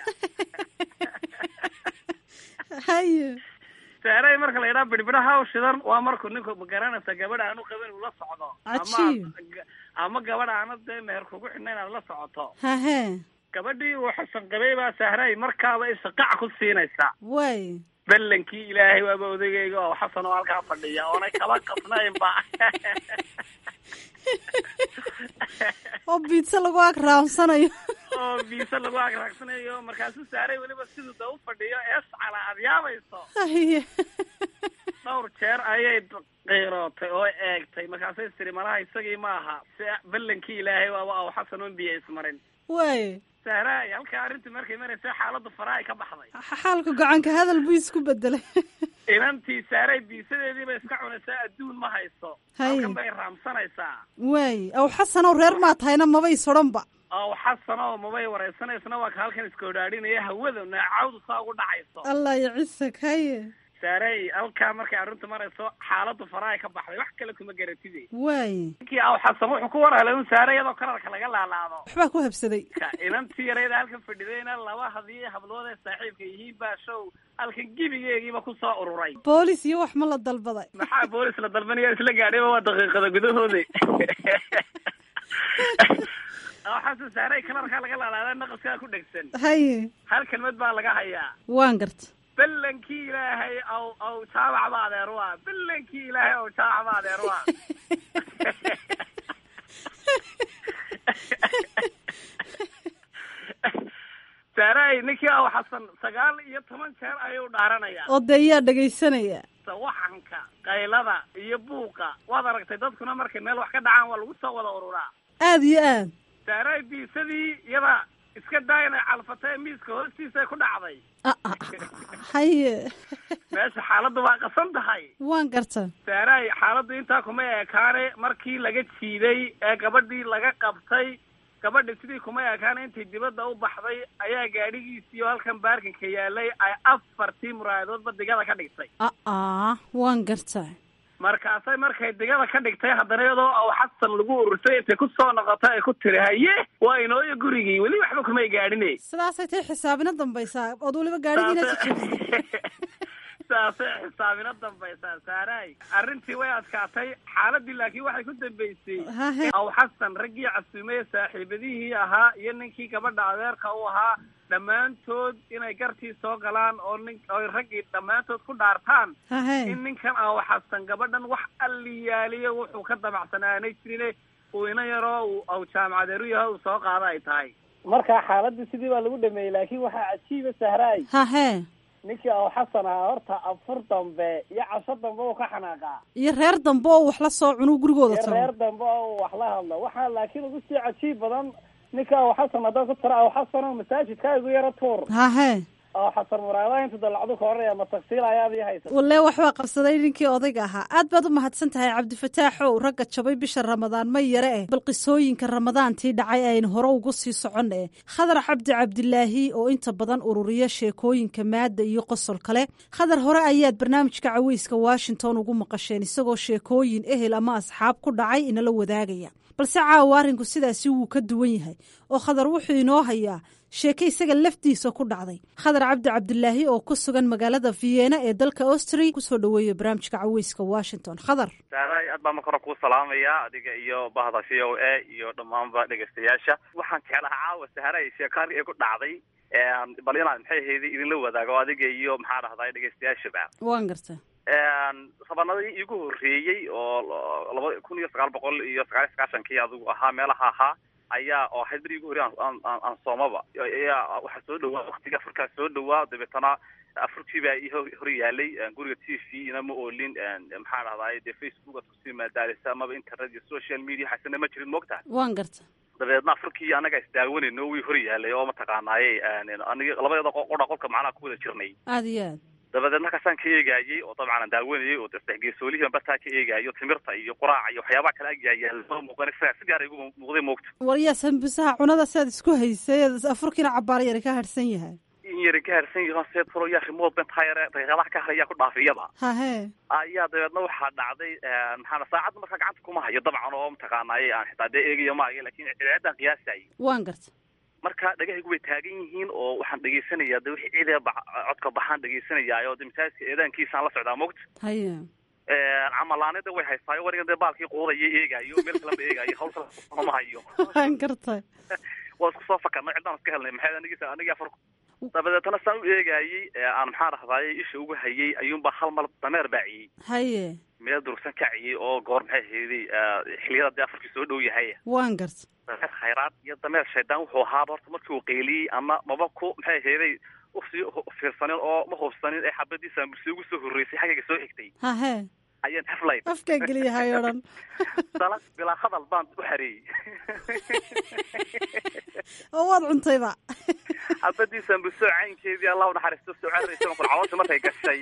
haye saaray marka la yidhaha bidhbidhaha u shidan waa markuu ninku magaranaysa gabadha aanu qabin uu la socdo Cajiib. ama ama gabadha aana dee meher kugu xidhna inaad la socoto hahe gabadhii uu xasan qabay baa sahray markaaba isha qac ku siinaysa waay ballankii ilaahay waaba odagayga oo xasan oo halkaa fadhiya oonay kaba qasnaynba oo biidsa lagu ag raamsanayo oo biise lagu agraagsanayo markaasuu saaray weliba siduu da u fadhiyo eescala aad yaabayso haye dhowr jeer ayay qiirootay oo eegtay markaasay tiri malaha isagii ma aha si ballankii ilaahay waaba aw xasan oon biyo ismarin waay sahraay halkaa arrintii markay maraysa xaaladdu faraha ay ka baxday xaalka gocanka hadal buu isku bedelay inantii saaray biisadeedii bay iska cunaysaa adduun ma hayso Hay. halkan bay raamsanaysaa waay aw xasanow reer maa tahayna mabay sodhanba aw xasan oo mabay wareysanaysana waa ka halkan iska odhaadhinaya hawada naacawdu saa ugu dhacayso allah iyo cisag haye saarey halkaa markay arrintu marayso xaaladu faraha ka baxday wax kale kuma garatide waaye ninkii aw xasan wuxuu ku war helay un saare iyadoo kalarka laga laalaado waxbaa ku habsaday ka inantii yarayda halkan fadhidayna laba hadii hablood ee saaxiibka yihiin baa show halkan gebigeegiiba kusoo ururay boolis iyo wax ma la dalbaday maxaa boolis la dalbanaya isla gaadhayba waa daqiiqada gudahooda aw xasan saarey kalarkaa laga laalaada naqaskaa ku dhegsan haye hal kelmad baa laga hayaa waan garta bellankii ilaahay aw aw jaabac ba adeer waa bellankii ilaahay aw jaabac ba adeer waa saaray ninkii aw xasan sagaal iyo toban jeer ayuu dhaaranayaa oo dee yaa dhegaysanaya sawaxanka qaylada iyo buuqa waad aragtay dadkuna markay meel wax ka dhacaan waa lagu soo wada ururaa aada iyo aad saaray biisadii iyada iska daa inay calfatay miiska hoostiisa ku dhacday haye meesha xaaladdu waa qasan tahay waan garta saaray xaaladdu intaa kuma ekaane markii laga jiiday ee gabadhii laga qabtay gabadhi sidii kuma ekaane intay dibadda u baxday ayaa gaadhigiisiiyo halkan baarkinka yaalay ay afartii muraayadoodba digada ka dhigtay aa waan garta markaasay markay digada ka dhigtay haddana iyadoo aw xasan lagu urursay intay ku soo noqotay ay ku tiri haye waa inooyo gurigii weli waxba kumay gaadhine sidaasay tay xisaabina dambaysaa ood weliba gaadhigiina jijabisay saasay xisaabina dambaysaa saaray arrintii way adkaatay xaaladii laakiin waxay ku dambeysay Hahe. aw xasan raggii casuumeye saaxiibadihii ahaa iyo ninkii gabadha adeerka u ahaa dhammaantood inay gartii soo galaan oo nin oy raggii dhammaantood ku dhaartaan Hahe. in ninkan aw xasan gabadhan wax alliyaaliyo wuxuu ka damacsanaanay jirine uu ina yaroo uu aw jaamacadeeru yahay uu soo qaada ay tahay marka xaaladii sidii baa lagu dhameeyey laakiin waxaa cajiiba sahraay hahe ninkii aw xasan ahaa horta afur dambe iyo casho dambe uu ka xanaaqaa iyo reer dambe oo wax la soo cunuu gurigooda iyo tago reer dambe oo wax la hadlo waxaa laakiin ugu sii cajiib badan ninka aw xasan haddaad ku tira aw xasan oo masaajidka igu yaro tuur hahe aw xasan muraadaha inta dalacdu ka horaya ma tagsiil ayaad ii haysa walle waxbaa qabsaday ninkii odayga ahaa aad baad u mahadsan tahay cabdifataaxow ragga jabay bisha ramadaan ma yare eh bal qisooyinka ramadaantii dhacay aynu hore ugu sii soconna eh khadar cabdi cabdilaahi oo inta badan ururiya sheekooyinka maadda iyo qosol kale khadar hore ayaad barnaamijka caweyska washington ugu maqasheen isagoo sheekooyin ehel ama asxaab ku dhacay inala wadaagaya balse caawa arrinku sidaasi wuu ka duwan yahay oo khadar wuxuu inoo hayaa sheeke isaga laftiisa ku dhacday khadar cabdi cabdilaahi oo ku sugan magaalada vienna ee dalka austria kusoo dhaweeya barnaamijka caweyska washington khadar saaray aad baa marka hore kuu salaamaya adiga iyo bahda c o a iyo dhammaanba dhegaystayaasha waxaan jeclahaa caawa sahray sheekaarka ee ku dhacday bal inaan maxay ahayd idinla wadaago adiga iyo maxaa dhahday dhegaystayaashaba waan garta sabanadii iigu horreeyey oo laba kun iyo sagaal boqol iyo sagaal iyo sagaashankii adigu ahaa meelaha ahaa ayaa oo ahayd beri igu horrey aan aan aan soomaba ayaa waxaa soo dhawaa waktiga afurkaa soo dhawaa dabeetana afurkii baa ii hor hor yaalay guriga t v ina ma oolin maxaa dhahday dee facebook aad kusii maadaalisa amaba internet iyo social media xasana ma jirin moogtaha waan garta dabeedna afurkii anaga isdaawanayno wii hor yaalay oo mataqaanaaye aniga labadeeda qodha qolka macnaha ku wada jirnay aada iyo aad dabadeed markaasaan ka eegaayey oo dabcan aan daawanayay oo sadexgeesoolihii bartaa ka eegaayo timirta iyo quraaca iyo waxyaabaha kale agyaayaan lama muuqan isagaa si gaara igu muuqday moogta waryaa sambusaha cunada siaad isku haysay afurkiina cabaar yari ka harsan yahay in yari ka harsan yaho see talo yaa remote bentire daqiiqadaha ka harayaa ku dhaafiyaba hahe ayaa dabeedna waxaa dhacday maxaana saacadda markaa gacanta kuma hayo dabcan oo mataqaanaaye aan xitaa dee eegaya maayo lakin cidaadaan qiyaasayay waan garta marka dhagahaygu way taagan yihiin oo waxaan dhegaysanayaa de wixii ciidee codka baxaan dhegaysanaya oo de masaajidka eedaankiisaan la socdaa mogta haya camalaanida way haystaayo warigan dee baalkii quudaya eegaayo meel kalema eegaayo hawl kale ma hayo waan gartay waa isku soo fakarnay ciddaan iska helnay maxay anigisa anigii afar dabadeetana saan u eegaayey aan maxaa dhahdaye isha ugu hayay ayuunbaa hal mar dameer baaciyey haye meel durugsan kaciyey oo goor maxay hayday xiliyada dee afarkii soo dhow yahay waan garta dameer khayraad iyo dameer shaydaan wuxuu ahaaba horta markii uu qeyliyey ama maba ku maxay hayday usii fiirsanin oo ma hubsanin ee xabadiisa ambulsi ugu soo horreysay xaggayga soo xigtay hahe ayaan haflay afkaa geliyahay o dhan dala bilaa hadal baan u xareeyey oo waad cuntayba xabadiisa ambulso caynkeedii allah u naxariisto soo cararaysa kun caloosha markay gashay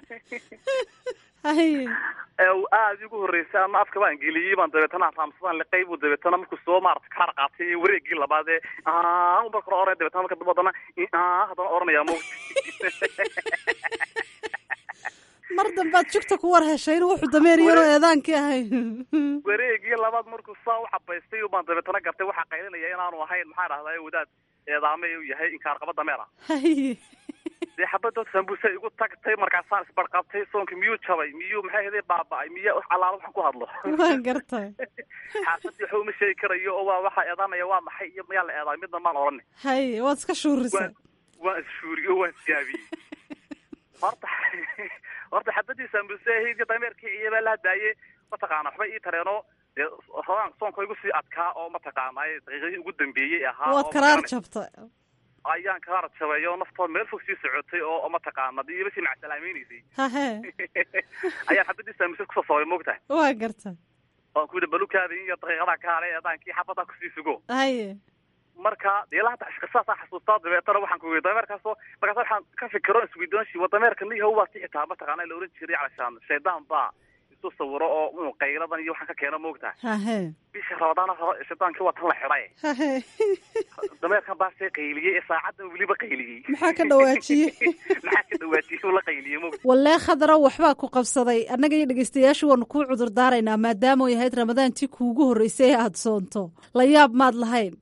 haye ee uu aada igu horreysay ama afka baan geliyey baan dabeetana raamsadaan liqay buu dabeetana markuu soo maarata kaar qaatay wareegii labaadee marka hore oranay dabeetana marka dambe haddana haddana oranaya mawt mar dambaad jugta ku war heshay inuu wuxuu dameer yaroo eedaankii ahay wareegii labaad markuu saa u cabaystay baan dabeetana gartay waxaa qaylinaya inaanu ahayn maxaa dhahday wadaad eedaame u yahay inkaarqaba dameer ah haye dee xabadoo sambusa igu tagtay markaasaan isbarqabtay soonka miyuu jabay miyuu maxay haday baaba'ay miya wax allaala waxaan ku hadlo waan gartay xaasadii waxa uma sheegi karayo oo waa waxaa eedaamaya waa maxay iyo mayaa la eedaay midna maan odhanay haye waad iska shuurisay waan ishuuriyo waan isgaabiyey horta horta xabadii sambusa ahayd dameerkii iyo baa la hadaaye mataqaana waxba ii tareeno dee rabaan soonka igu sii adkaa oo mataqaana daqiiqadii ugu dambeeyey ahaa waad oo karaar magaranay- jabtay ayaan karaar jabay oo naftood meel fog sii socotay oo oo mataqaana dee iba sii macsalaamaynaysay hahe ayaan xabadii sambusa kusoo sabay moogtahay waa gartay waan ku yidhi balukaada iyo daqiiqadaa ka haray eedaankii xabadaa kusii sugo haye marka dee ilaa hadda qisaasaa xasuustaa dabeetana waxaan ku weydiiyay dameerkaasoo markaas waxaan ka fikiro isweydoonshi wa dameerka niyahow baa xitaa mataqaana la oran jiray calashaan shaydaan baa isu sawiro oo uu qayladan iyo waxaan ka keeno moogtahay hahe bisha rabadaana raba shaydaankii waa tan la xidhay hahe dameerkan baa see qayliyey ee saacadan weliba qayliyey maxaa ka dhawaajiyey maxaa ka dhawaajiyey uu la qayliyey moogta wallee khadara waxbaa ku qabsaday annaga iyo dhegeystayaashu waanu kuu cudur daaraynaa maadaama ay ahayd ramadaantii kuugu horreysay ee aada soonto la yaab maad lahayn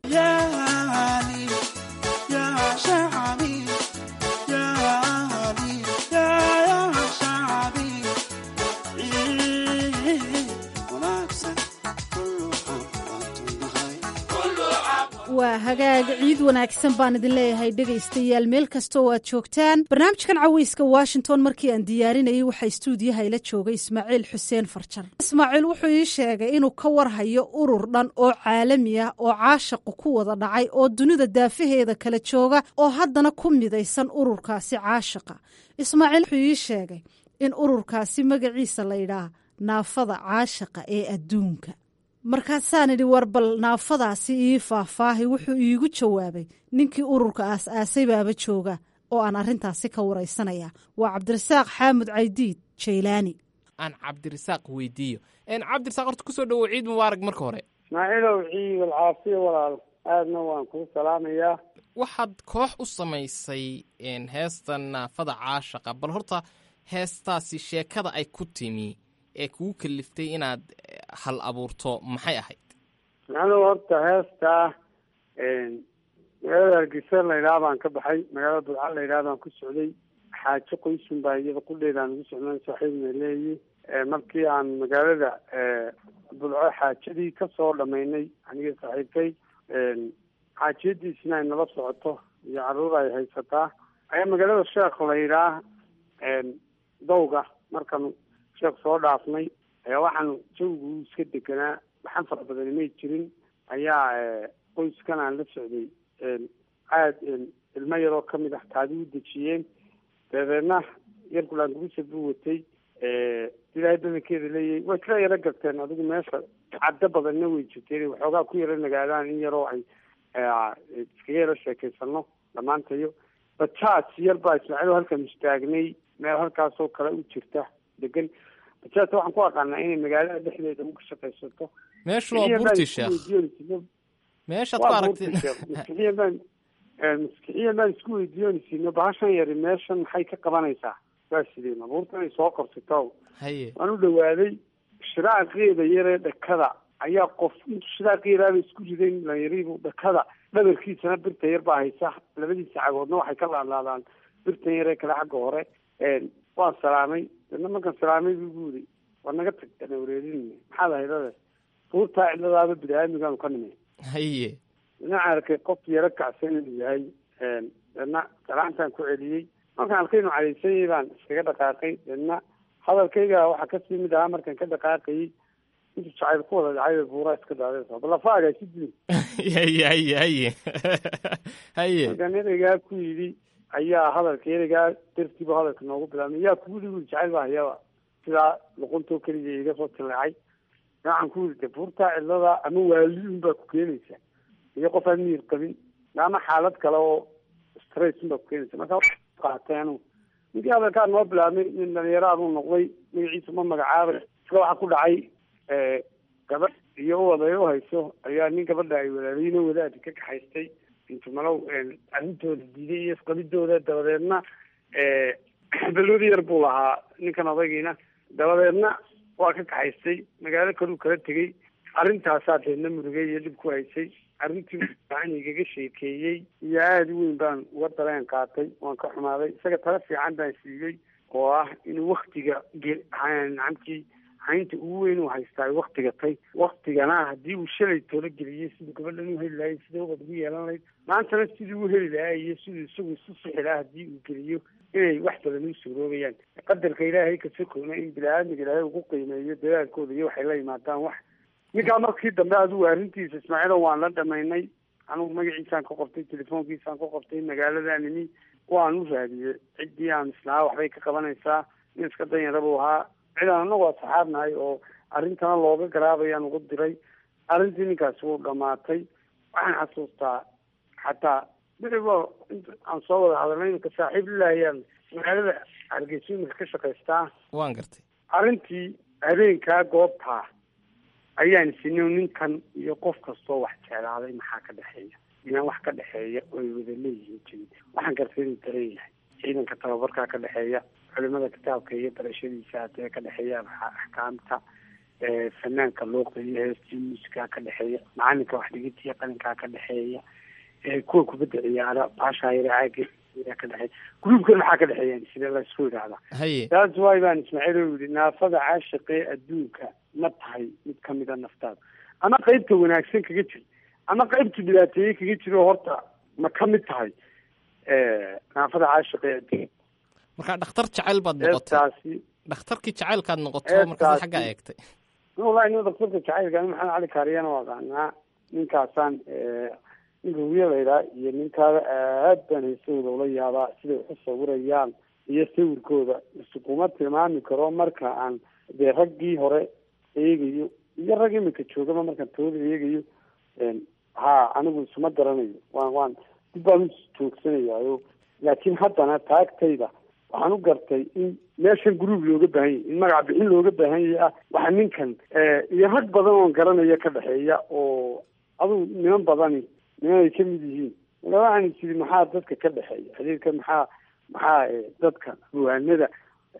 waa hagaag ciid wanaagsan baan idin leeyahay dhegaystayaal meel kasta oo aad joogtaan barnaamijkan caweyska washington markii aan diyaarinayay waxaa istuudiyaha ila joogay ismaaciil xuseen farjar ismaaciil wuxuu ii sheegay inuu ka warhayo urur dhan oo caalami ah oo caashaqu ku wada dhacay oo dunida daafaheeda kala jooga oo haddana ku midaysan ururkaasi caashaqa ismaaciil wuxuu ii sheegay in ururkaasi magaciisa la yidhaah naafada caashaqa ee adduunka markaasaan idhi war bal naafadaasi ii faahfaahi wuxuu iigu jawaabay ninkii ururka aas-aasay baaba jooga oo aan arrintaasi ka waraysanaya waa cabdirasaaq xaamud caydiid jaylaani aan cabdirasaaq weydiiyo cabdirasaaq horta kusoo dhawow ciid mubaarak marka hore ismaaciilow ciid alcaafiya walaal aadna waan kuu salaamayaa waxaad koox u samaysay heesta naafada caashaqa bal horta heestaasi sheekada ay ku timi ee kugu kaliftay inaad hal abuurto maxay ahayd macnuhu horta heestaa magaalada hargeysa laydhaha baan ka baxay magaalada budca laydhaha baan ku socday xaajo qoysun baa iyada qudheedaan ugu socnaan saaxiibna leeyi markii aan magaalada budco xaajadii kasoo dhamaynay aniga saaxiibkay xaajiyadiisina ay nala socoto iyo caruur ay haysataa ayaa magaalada sheekh laydhaah dawga markan sheekh soo dhaafnay ayaa waxaan jawigu iska deganaa waxaan fara badani may jirin ayaa qoyskan aan la socday aad ilmo yaroo kamid ah taadi u dejiyeen dabeedna yarkulaan gurisa buu watay ilaahay badankeeda leeyahay way kala yaro garteen adigu meesha caddo badanna way jirteen waxoogaa ku yaro nagaadaan in yaroo ay iskaga yaro sheekeysano dhammaantayo bajaaj yar baa ismaaciil halkan istaagnay meel halkaasoo kale u jirta degan bajaajta waxaan ku aqaanaa inay magaalada dhexdeeda uga shaqaysato meeshu waa burti sheekh meeshaad ku aragtid maskixiyan baan maskixiyan baan isku weydiiyoonisiino bahashan yari meeshan maxay ka qabanaysaa waa sideen abuurta inay soo qorsato haye waan u dhawaaday shiraaqeeda yaree dhakada ayaa qof intu shiraaqeedaaba isku riday lanyaribu dhakada dhabarkiisana birta yar baa haysa labadiisa cagoodna waxay ka laadlaadaan birtan yaree kale xagga hore waan salaamay dana markaan salaamay buu gu yiri war naga tag ana wareerin maxaad ahaydade buurtaa cidladaaba bini-aadmigaanu ka nimay haye dhinaca arkay qof yaro kacsan inuu yahay dana salaantaan ku celiyey markaan arkay inuu cadaysanyay baan iskaga dhaqaaqay dana hadalkayga waxaa kasii mid ahaa markaan ka dhaqaaqayay intu jacayl ku wada dhacay buuraa iska daadaysa balafaaga si dilin haye haye haye haye markaan ereygaa ku yidhi ayaa hadalka ereygaa dartiiba hadalka noogu bilaabmay yaa kugu dhigi jacayl baa hayaba sidaa luquntoo keliya iga soo tileecay waxaan ku yidhi de buurtaa cidlada ama waaliun baa ku keenaysa iyo qof aan miyir qabin ama xaalad kale oo stress baa ku keenaysa marka qaatay anu ninkii hadalkaa noo bilaabmay nin dhalinyaro aduu noqday magaciisa ma magacaabay isla waxaa ku dhacay gabadh iyo uwaday u hayso ayaa nin gabadha ay walaaliyiino wadaadi ka kaxaystay intu malow arrintooda diiday iyo isqabidooda dabadeedna balwad yar buu lahaa ninkan odaygiina dabadeedna waa ka kaxaystay magaalo kaluu kala tegey arrintaasaa deedna murugay iyo dhib ku haysay arrintii fiican igaga sheekeeyey iyo aada u weyn baan uga dareen qaatay waan ka xumaaday isaga tala fiican baan siiyey oo ah inuu waktiga nacamtii haynta ugu weyn uu haystaa waktiga tay waktigana haddii uu shalay toola geliyey siduu gabadhan u heli lahay sidii ubad ugu yeelan lahayd maantana sidii u heli lahaa iyo siduu isagu isu sixi lahaa haddii uu geliyo inay wax badan u suuroobayaan qadarka ilaahay kasokowna in bini-aadmiga ilaahay ugu qiimeeyo dadaalkooda iyo waxay la yimaadaan wax ninkaa markii dambe adigu arrintiisa ismaaciilo waan la dhamaynay anugu magaciisaan ka qortay telefoonkiisaan ka qortay magaaladanimi waan u raadiyey ciddii aan islahaa waxbay ka qabanaysaa nin iska danyara buu ahaa cidaan anagu asxaabnahay oo arrintana looga garaabayaan ugu diray arrintii ninkaasi wuu dhamaatay waxaan xasuustaa xataa beriba aan soo wada hadalnay imika saaxiib lilaahiyaan magaalada hargeysa imika ka shaqaystaa waan gartay arrintii habeenkaa goobtaa ayaan isino ninkan iyo qof kastoo wax jeclaaday maxaa ka dhexeeya inaan wax ka dhexeeya oo ay wada leeyihiin jirin waxaan gartay inuu daran yahay ciidanka tababarkaa ka dhexeeya culimada kitaabka iyo barashadiisa hadee ka dhexeeya axkaamta fanaanka luuqda iyo heestii muusikaa ka dhexeeya macalinka wax dhigitiya qalinkaa ka dhexeeya kuwa kubadda ciyaara baashaa yare caaga ka dhexeeya gruubkan maxaa ka dhexeeya sidee la isku idhaahdaa haye taas waay baan ismaaciil u yihi naafada caashiqee adduunka ma tahay mid kamida naftaada ama qeybta wanaagsan kaga jir ama qeybta dhibaateeye kaga jiro horta ma ka mid tahay naafada caashiqee adduunka marka dhakhtar jacayl baad noqotay heestaasi dhakhtarkii jacaylkaad noqoto markaas xaggaa eegtay wallahi nin daktarka jacaylka ani maxamed cali kaariyana waa aqaanaa ninkaasaan ninka hubiya laydhaa iyo ninkaada aad baan heesahooda ula yaabaa siday waxu sawirayaan iyo sawirkooda iskuma tilmaami karo marka aan dee raggii hore eegayo iyo rag imika joogaba markaan tooda eegayo ha anigu isuma garanayo waan waan dib baan u joogsanayaayo laakiin haddana taagtayda waxaan u gartay in meeshan gruub looga baahan yahy in magac bixin looga baahan yahay ah waxa ninkan iyo rag badan oon garanaya ka dhexeeya oo adugu niman badani niman ay kamid yihiin marka waxaan isiri maxaa dadka ka dhexeeya xiriirka maxaa maxaa dadka ruwaanada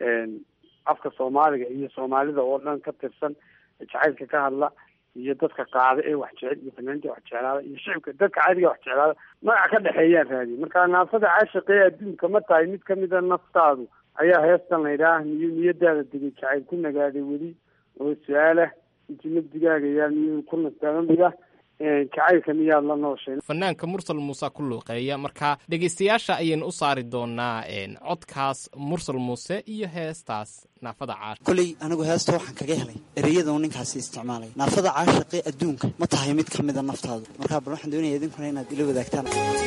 afka soomaaliga iyo soomaalida oo dhan ka tirsan jacaylka ka hadla iyo dadka qaada ee wax jecel iyo fanaaniinta wax jeclaada iyo shicibka dadka caadiga wax jeclaada magac ka dhexeeyaan raadiye marka naafada caashiqee adduunka ma tahay mid kamida naftaadu ayaa heestan laydhaah niyo niyadaada degay jacayl ku nagaaday weli oo su-aalah inti nafdigaaga yaa niyo ku nastaagamida jacaylka miyaad la nooshay fanaanka mursal muuse ku luuqeeya marka dhegaystayaasha ayaynu u saari doonaa codkaas mursal muuse iyo heestaas naafada caash koley anigu heesta waxaan kaga helay ereyada uu ninkaasi isticmaalay naafada caashiqee adduunka ma tahay mid ka mida naftaadu markaa bal waxaan doonaya idinkuna inaad ila wadaagtaan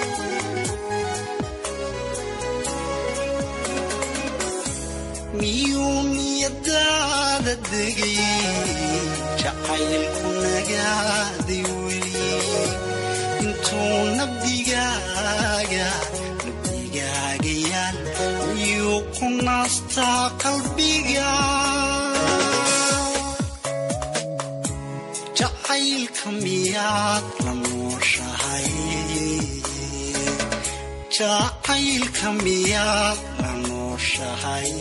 miyuu niyadaada degay jacaylku nagaaday weli intuu nabdigaaga nabdigaagayaan miyuu ku naastaa qalbiga jacaylka miyaad la nooshahay jacaylka miyaad la nooshahay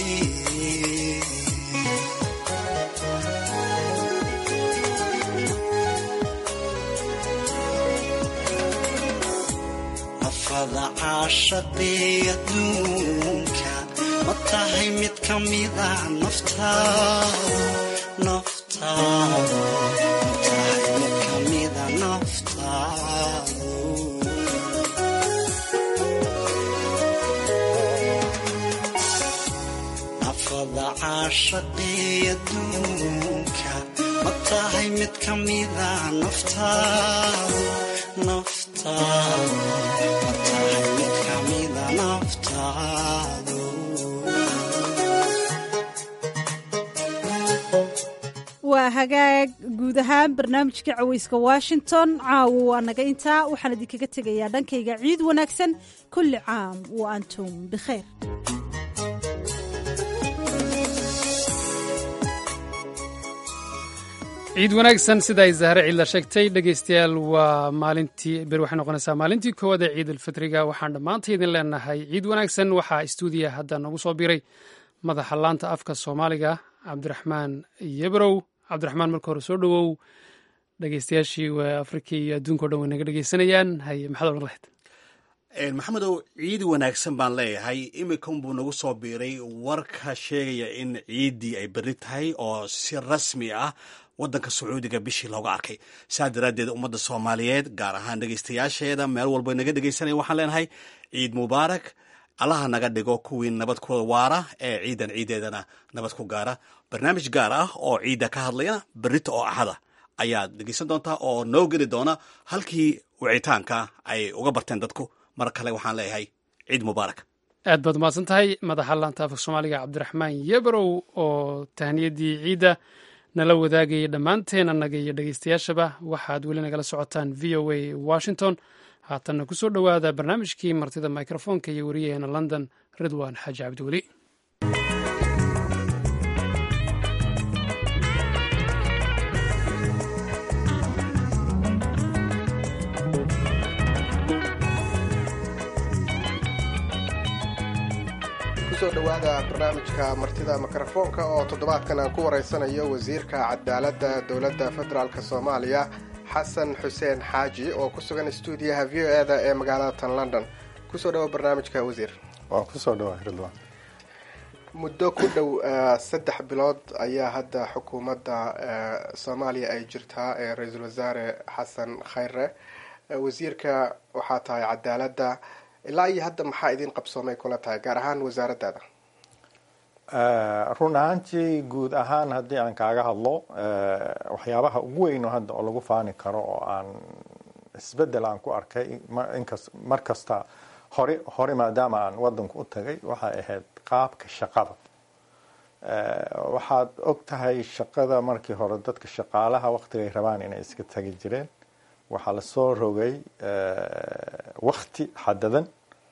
nafada caashaqee adduunka ma tahay mid ka mida naftaadu naftaadu ma tahay mid ka mida naftaadu nafada caashaqee adduunka ma tahay mid ka mida naftaadu naftaadu ma tahay mid ka mida naftaadu waa hagaag guud ahaan barnaamijka caweyska washington caawo waa naga intaa waxaan idinkaga tegayaa dhankayga ciid wanaagsan kulli caam wa antum bikhayr ciid wanaagsan sida ay zahre ciidla sheegtay dhegaystayaal waa maalintii ber waxay noqonaysaa maalintii koowaad ee ciid alfitriga waxaan dhammaanta idin leenahay ciid wanaagsan waxaa stuudiya hadda noogu soo biray madaxa laanta afka soomaaliga cabdiraxmaan yebrow cabdiraxmaan marka hore soo dhowow dhegaystayaashii waa afrika iyo adduunka o dhan way naga dhegaysanayaan haye maxaad odhan lahayd maxamedow ciid wanaagsan baan leeyahay imikan buu nagu soo biiray warka sheegaya in ciiddii ay berri tahay oo si rasmi ah waddanka sacuudiga bishii looga arkay saa daraaddeed ummadda soomaaliyeed gaar ahaan dhegaystayaasheeda meel walba naga dhegaysanaya waxaan leenahay ciid mubaarak allaha naga dhigo kuwii nabad ku waara ee ciidan ciideedana nabad ku gaara barnaamij gaar ah oo ciidda ka hadlayana berrita oo axada ayaad dhegaysan doontaa oo noo geli doona halkii wicitaanka ay uga barteen dadku mar kale waxaan leeyahay ciid mubaarak aad baad umahadsan tahay madaxa laanta afka soomaaliga cabdiraxmaan yebrow oo tahniyadii ciidda nala wadaagayay dhammaanteen annaga iyo dhegaystayaashaba waxaad weli nagala socotaan v o a washington haatanna ku soo dhowaada barnaamijkii martida mikrofoonka iyo wariyaheena london ridwan xaaji cabdiweli kusoo dhowaada barnaamijka martida mikrofoonka oo toddobaadkan aan ku waraysanayo wasiirka cadaaladda dowladda federaalk soomaaliya xasan xuseen xaaji oo ku sugan stuudiyaha v o e da ee magaalada tan london kusoo dhawo barnaamijka wasiir waa kusoo dhawa ridwan muddo ku dhow saddex bilood ayaa hadda xukuumadda soomaaliya ay jirtaa ee ra-iisul wasaare xasan khayre wasiirka waxaa tahay cadaaladda ilaa iyo hadda maxaa idin qabsoomay kula tahay gaar ahaan wasaaraddaada run ahaantii guud ahaan haddii aan kaaga hadlo waxyaabaha ugu weyn hadda oo lagu faani karo oo aan isbedel aan ku arkay inkas mar kasta hore hore maadaama aan wadanku u tagay waxay ahayd qaabka shaqada waxaad og tahay shaqada markii hore dadka shaqaalaha waktigay rabaan inay iska tagi jireen waxaa lasoo rogay wakti xadadan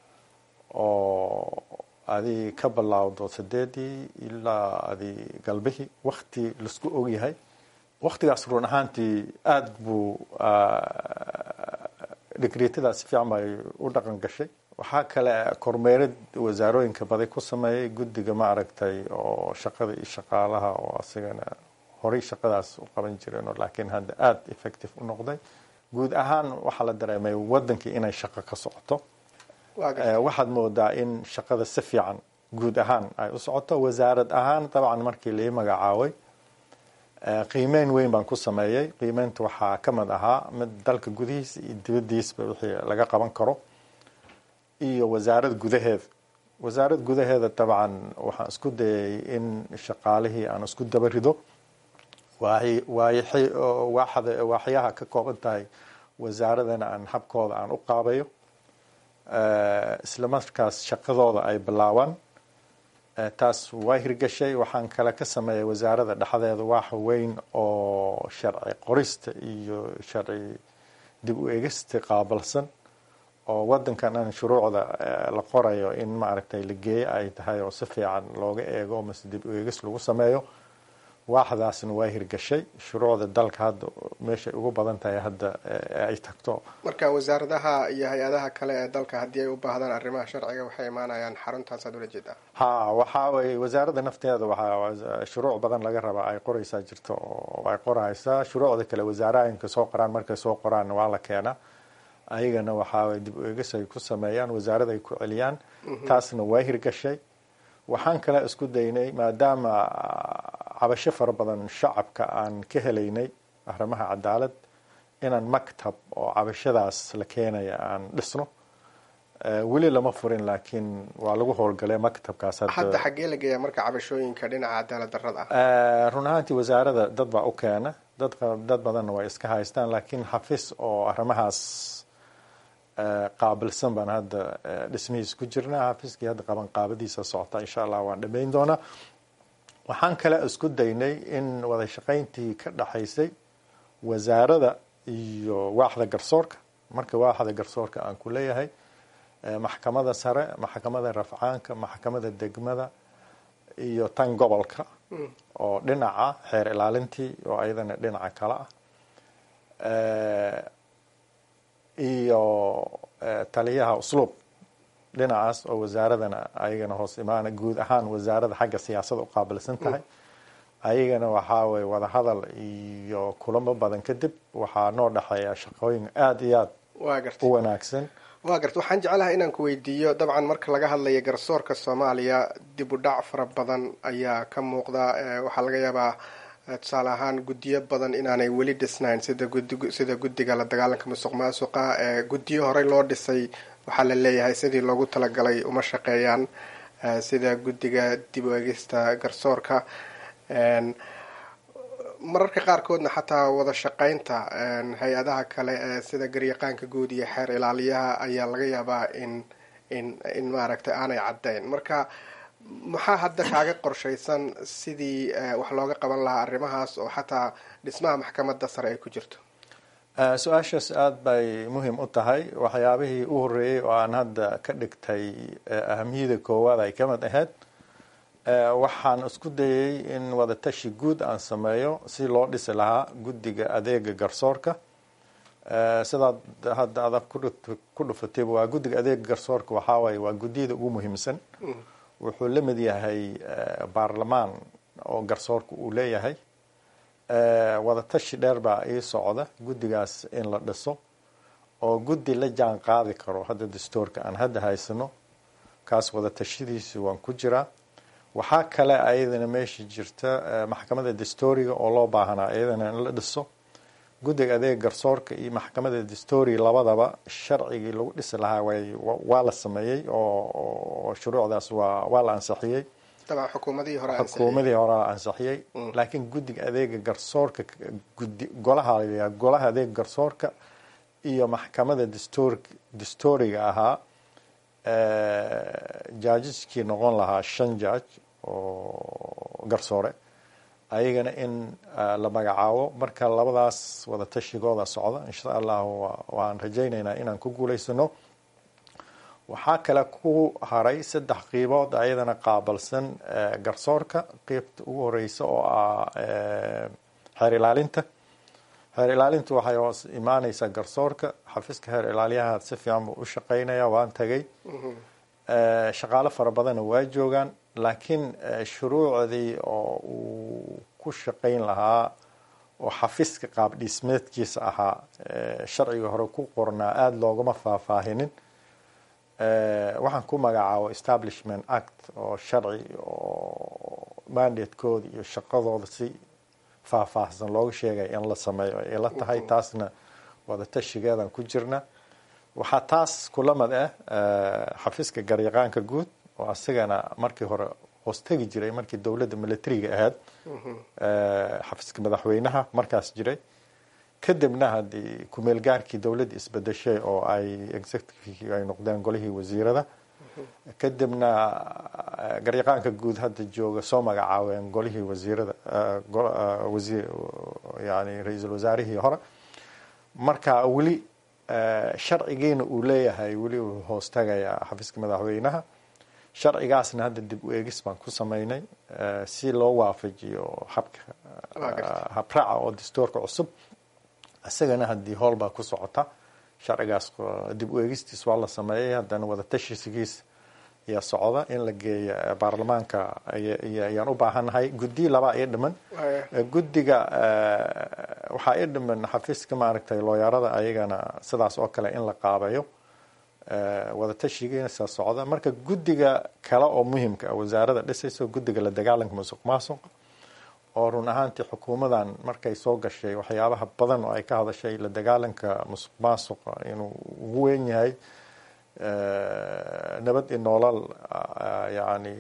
oo adi ka bilaawdo sideedii ilaa adi galbihii wakti laisku ogyahay waktigaas run ahaantii aada buu dhigriitadaas si fiican bay u dhaqan gashay waxaa kale kormeerad wasaarooyinka baday ku sameeyay guddiga ma aragtay oo shaqada iyo shaqaalaha oo asigana horey shaqadaas u qaban jireen laakiin hadda aada effective u noqday guud ahaan waxaa la dareemay wadankii inay shaqo ka socoto waxaad moodaa in shaqada si fiican guud ahaan ay u socoto wasaarad ahaan dabcan markii lai magacaabay qiimeyn weyn baan ku sameeyey qiimeynta waxaa ka mid ahaa mid dalka gudihiisa iyo dibadiisba wixii laga qaban karo iyo wasaarad gudaheeda wasaarad gudaheeda dabcan waxaan isku dayay in shaqaalihii aan isku daba rido waaxyaha ka kooban tahay wasaaradana aan habkooda aan u qaabayo isla markaas shaqadooda ay bilaabaan taas waa hirgashay waxaan kale ka sameeyay wasaarada dhexdeeda waax weyn oo sharci qorista iyo sharci dib u egista qaabilsan oo wadankan aan shuruucda la qorayo in maaragtay la geeyo ay tahay oo si fiican looga eego mase dib u egis lagu sameeyo waaxdaasna waa hirgashay shuruucda dalka hadda meeshay ugu badan tahay hadda ay tagto marka wasaaradaha iyo hay-adaha kale ee dalka haddii ay u baahdaan arrimaha sharciga waxay imaanayaan xaruntaasaad ula jeedaa ha waxaa weye wasaaradda nafteeda waxaa shuruuc badan laga rabaa ay qoraysaa jirto oo ay qoraysaa shuruucda kale wasaarooyinka soo qoraan markay soo qoraanna waa la keenaa ayagana waxaa dib u egis ay ku sameeyaan wasaarada ay ku celiyaan taasna waa hirgashay waxaan kale isku daynay maadaama cabasho fara badan shacabka aan ka helaynay arrimaha cadaalad inaan maktab oo cabashadaas la keenaya aan dhisno weli lama furin laakiin waa lagu howlgalay maktabkaas hadda xaggee la geeyaa marka cabashooyinka dhinaca cadaalad darrada ah run ahaantii wasaarada dad baa u keena dad dad badanna way iska haystaan laakiin xafis oo arrimahaas qaabilsan baan hadda dhismihiis ku jirnaa xafiskii hadda qaban qaabadiisa socota insha allah waan dhamayn doonaa waxaan kale isku daynay in wada shaqayntii ka dhaxaysay wasaarada iyo waaxda garsoorka marka waaxda garsoorka aan ku leeyahay maxkamada sare maxkamada rafcaanka maxkamada degmada iyo tan gobolka oo dhinaca xeer ilaalintii oo ayadana dhinaca kale ah iyo taliyaha usluub dhinacaas oo wasaaradana ayagana hoos imaana guud ahaan wasaarada xagga siyaasada u qaabilsan tahay ayagana waxaa weye wadahadal iyo kulamo badan kadib waxaa noo dhexeeya shaqooyin aada iyo aada u wanaagsan waa garta waxaan jeclahay inaan ku weydiiyo dabcan marka laga hadlayo garsoorka soomaaliya dib u dhac fara badan ayaa ka muuqda waxaa laga yaabaa tusaale ahaan guddiyo badan inaanay weli dhisnayn sida gudi sida guddiga la dagaalanka musuq maasuqa guddiyo horey loo dhisay waxaa la leeyahay sidii loogu talagalay uma shaqeeyaan sida guddiga dib u egista garsoorka mararka qaarkoodna xataa wada shaqeynta hay-adaha kale ee sida garyaqaanka guud iyo xeer ilaaliyaha ayaa laga yaabaa in in in maaragtay aanay caddayn marka maxaa hadda kaaga qorshaysan sidii wax looga qaban lahaa arrimahaas oo xataa dhismaha maxkamadda sare ay ku jirto su-aashaas aada bay muhiim u tahay waxyaabihii u horreeyey oo aan hadda ka dhigtay ahamiyada koowaad ay ka mid ahayd waxaan isku dayay in wadatashi guud aan sameeyo si loo dhisi lahaa guddiga adeega garsoorka sidaad hadda adag ku dhufatayba waa guddiga adeega garsoorka waxaa waaye waa guddiyada ugu muhiimsan wuxuu la mid yahay baarlamaan oo garsoorka uu leeyahay wadatashi dheer baa ii socda guddigaas in la dhiso oo guddi la jaan qaadi karo hadda dastuurka aan hadda haysano kaas wadatashadiisu waan ku jiraa waxaa kale ayadana meesha jirta maxkamadda dastuuriga oo loo baahanaa iyadana in la dhiso guddiga adeega garsoorka iyo maxkamadda dastuuriga labadaba sharcigii lagu dhisi lahaa way waa la sameeyey oo shuruucdaas waa waa la ansixiyey xukuumadihii hore xukuumadii hore la ansixiyey laakiin guddiga adeega garsoorka gudi golaha la golaha adeega garsoorka iyo maxkamadda dastuur dastuuriga ahaa jaajiskii noqon lahaa shan jaaj oo garsoore ayagana in la magacaabo marka labadaas wada tashigooda socda insha allahu waan rajaynaynaa inaan ku guulaysano waxaa kale ku haray saddex qiibood ayadana qaabalsan garsoorka qeybta ugu horeysa oo ah xeer ilaalinta xeer ilaalintu waxay hoos imaaneysaa garsoorka xafiiska xeer ilaaliyaha si fiican buu u shaqeynaya waan tagay shaqaalo fara badanna waa joogaan laakiin shuruucdii oo uu ku shaqeyn lahaa oo xafiiska qaab dhismeedkiisa ahaa sharciga hore ku qornaa aada loogama faahfaahinin waxaan ku magacaabo establishment act oo sharci oo mandatekooda iyo shaqadooda si faahfaahsan looga sheegaya in la sameeyo ay la tahay taasna wadatashigeedan ku jirna waxaa taas kula mid ah xafiiska garyaqaanka guud oo asigana markii hore hoostegi jiray markii dowladda militariga ahayd xafiiska madaxweynaha markaas jiray kadibna haddii kumeel gaarkii dowladda isbedeshay oo ay executive ay noqdeen golihii wasiirada kadibna garyaqaanka guud hadda jooga soo magacaabeen golihii wasiirada wasiir yani ra-iisul wasaarihii hore marka weli sharcigiina uu leeyahay weli uu hoos tagayaa xafiiska madaxweynaha sharcigaasna hadda dib u eegis baan ku sameynay si loo waafajiyo habka habraaca oo dastuurka cusub isagana haddii howl baa ku socota sharcigaas dib u eegistiis waa la sameeyay haddana wadatashigiis ayaa socda in la geeyo baarlamaanka ayaan u baahannahay guddiyi labaa ii dhiman guddiga waxaa ii dhiman xafiiska maaragtay looyarada ayagana sidaas oo kale in la qaabeeyo wadatashigiisa socda marka guddiga kale oo muhimka ah wasaarada dhisayso guddiga la dagaalanka musuq maasuqa oo run ahaantii xukuumadan markay soo gashay waxyaabaha badan oo ay ka hadashay la dagaalanka musuq maasuqa inuu ugu weyn yahay nabad iyo noolal yani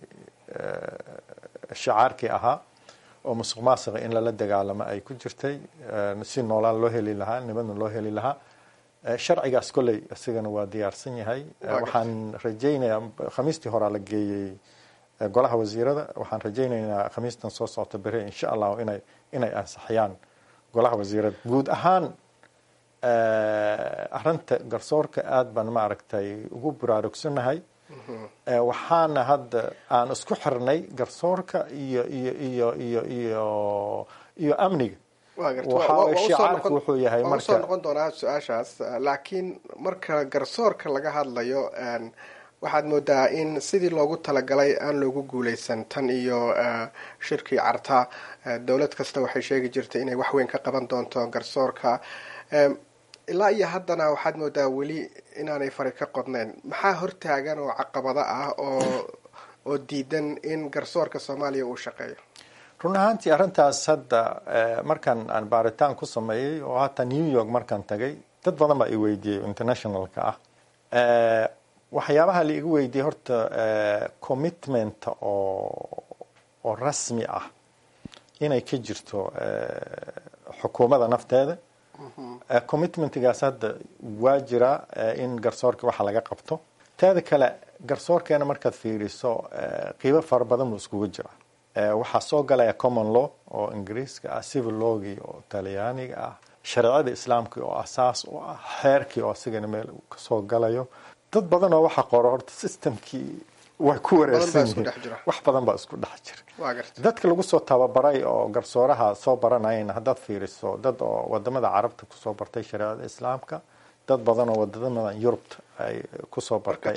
shacaarkii ahaa oo musuq maasuqa in lala dagaalamo ay ku jirtay si noolaal loo heli lahaa nabadna loo heli lahaa sharcigaas kolley isigana waa diyaarsan yahay waxaan rajaynayaa khamiistii horaa la geeyey golaha wasiirada waxaan rajaynaynaa khamiistan soo socota bere insha allahu inay inay ansixiyaan golaha wasiirada guud ahaan arinta garsoorka aada baan maaragtay ugu baraarugsannahay waxaana hadda aan isku xirnay garsoorka iyo iyo iyo iyo iyo iyo amniga shicaarku wuxuu yahay marka soo noqon doonaa su-aashaas laakiin marka garsoorka laga hadlayo waxaad moodaa in sidii loogu talagalay aan loogu guuleysan tan iyo shirkii carta dowlad kasta waxay sheegi jirtay inay wax weyn ka qaban doonto garsoorka ilaa iyo haddana waxaad moodaa weli inaanay fari ka qodnayn maxaa hortaagan oo caqabado ah oo oo diidan in garsoorka soomaaliya uu shaqeeyo run ahaantii arrintaas hadda markaan aan baaritaan ku sameeyey oo hataa new york markaan tagay dad badan baa i weydiiyey internationalka ah waxyaabaha la igu weydiiyey horta commitment oo oo rasmi ah inay ka jirto xukuumadda nafteeda commitmentgaas hadda waa jira in garsoorka waxa laga qabto teeda kale garsoorkeena markaad fiiriso qiibo fara badan buu iskugu jira waxaa soo galaya common law oo ingiriiska ah civil lawgii oo talyaaniga ah shareecada islaamka oo asaas u ah xeerkii oo asigana meel kasoo galayo dad badan oo waxa qoro horta systemkii way ku wareersan yihiin wax badan baa isku dhex jira dadka lagu soo tababaray oo garsooraha soo baranayana haddaad fiiriso dad oo wadamada carabta kusoo bartay shareecada islaamka dad badan oo wadamada yurubta ay kusoo bartay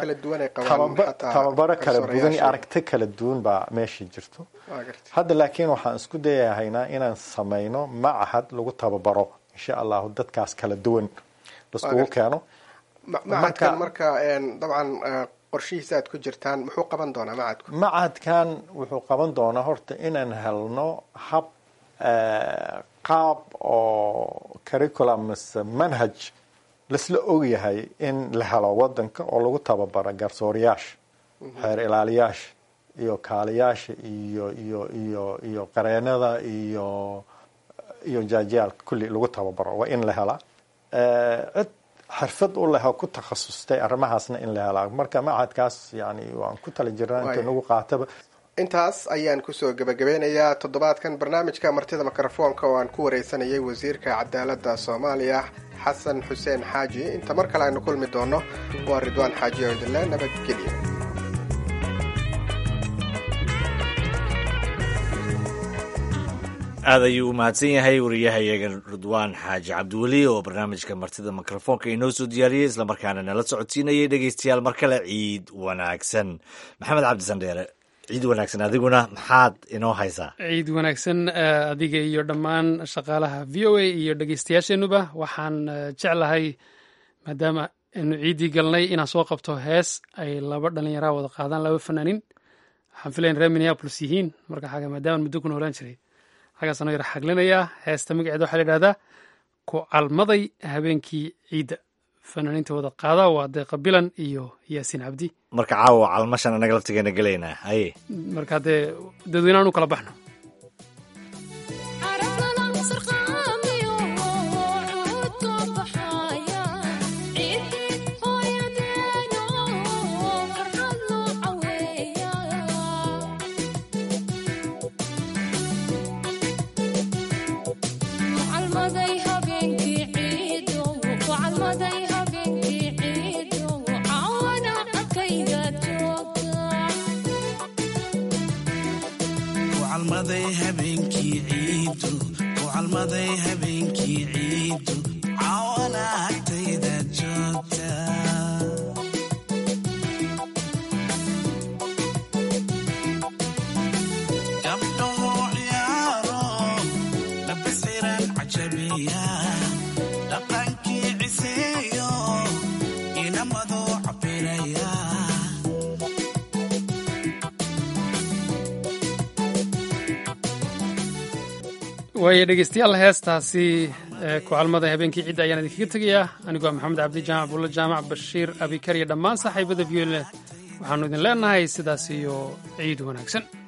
tababaro kala duwan iyo aragti kala duwan baa meesha jirto hadda laakiin waxaan isku dayahaynaa inaan samayno macahad lagu tababaro insha allahu dadkaas kala duwan laiskugu keeno macadkan marka dabcan qorshihiisa aad ku jirtaan muxuu qaban doonaa macadku macadkan wuxuu qaban doonaa horta inaan helno hab qaab oo curriculum mise manhaj laisla ogyahay in la helo wadanka oo lagu tababaro garsooriyaasha xeer ilaaliyaasha iyo kaaliyaasha iyo iyo iyo iyo qareenada iyo iyo jaajiyaalka kulli lagu tababaro waa in la helaa cid xirfad u leh oo ku takhasustay arrimahaasna in la helaa marka macadkaas yani waan ku tala jirnaa inta nagu qaataba intaas ayaan kusoo gebagabeynayaa toddobaadkan barnaamijka martida mikrofoonka oo aan ku wareysanayay wasiirka cadaaladda soomaaliya xasan xuseen xaaji inta mar kale aynu kulmi doono waa ridwaan xaaji oo idinle nabadgelyo aad ayuu u mahadsan yahay wariyahayaga ridwaan xaaji cabdiweli oo barnaamijka martida mikrofoonka inoo soo diyaariyey islamarkaana nala socodsiinayay dhegeystayaal mar kale ciid wanaagsan maxamed cabdisandheere ciid wanaagsan adiguna maxaad inoo haysaa ciid wanaagsan adiga iyo dhammaan shaqaalaha v o a iyo dhegeystayaasheenuba waxaan jeclahay maadaama aynu ciiddii galnay inaan soo qabto hees ay laba dhallinyaraa wada qaadaan laba fanaanin waxaan filayn reer minneapolis yihiin marka xaga maadaama muddo ku noolaan jiray xaggaas anoo yar xaglinayaa heesta magaceeda waxaa la yidhahdaa ku calmaday habeenkii ciidda fanaaniinta wada qaada waa deeqa bilan iyo yaasiin cabdi marka caawa calmashan anaga laftigeena gelaynaa haye marka haddee dadweyneaan u kala baxno waayo dhegeystayaal heestaasi ku calmada habeenkii cidda ayaan idinkaga tegayaa anigoo maxamed cabdi jaamac buulla jaamac bashiir abikar iyo dhammaan saaxiibada v o le waxaanu idin leenahay sidaas iyo ciid wanaagsan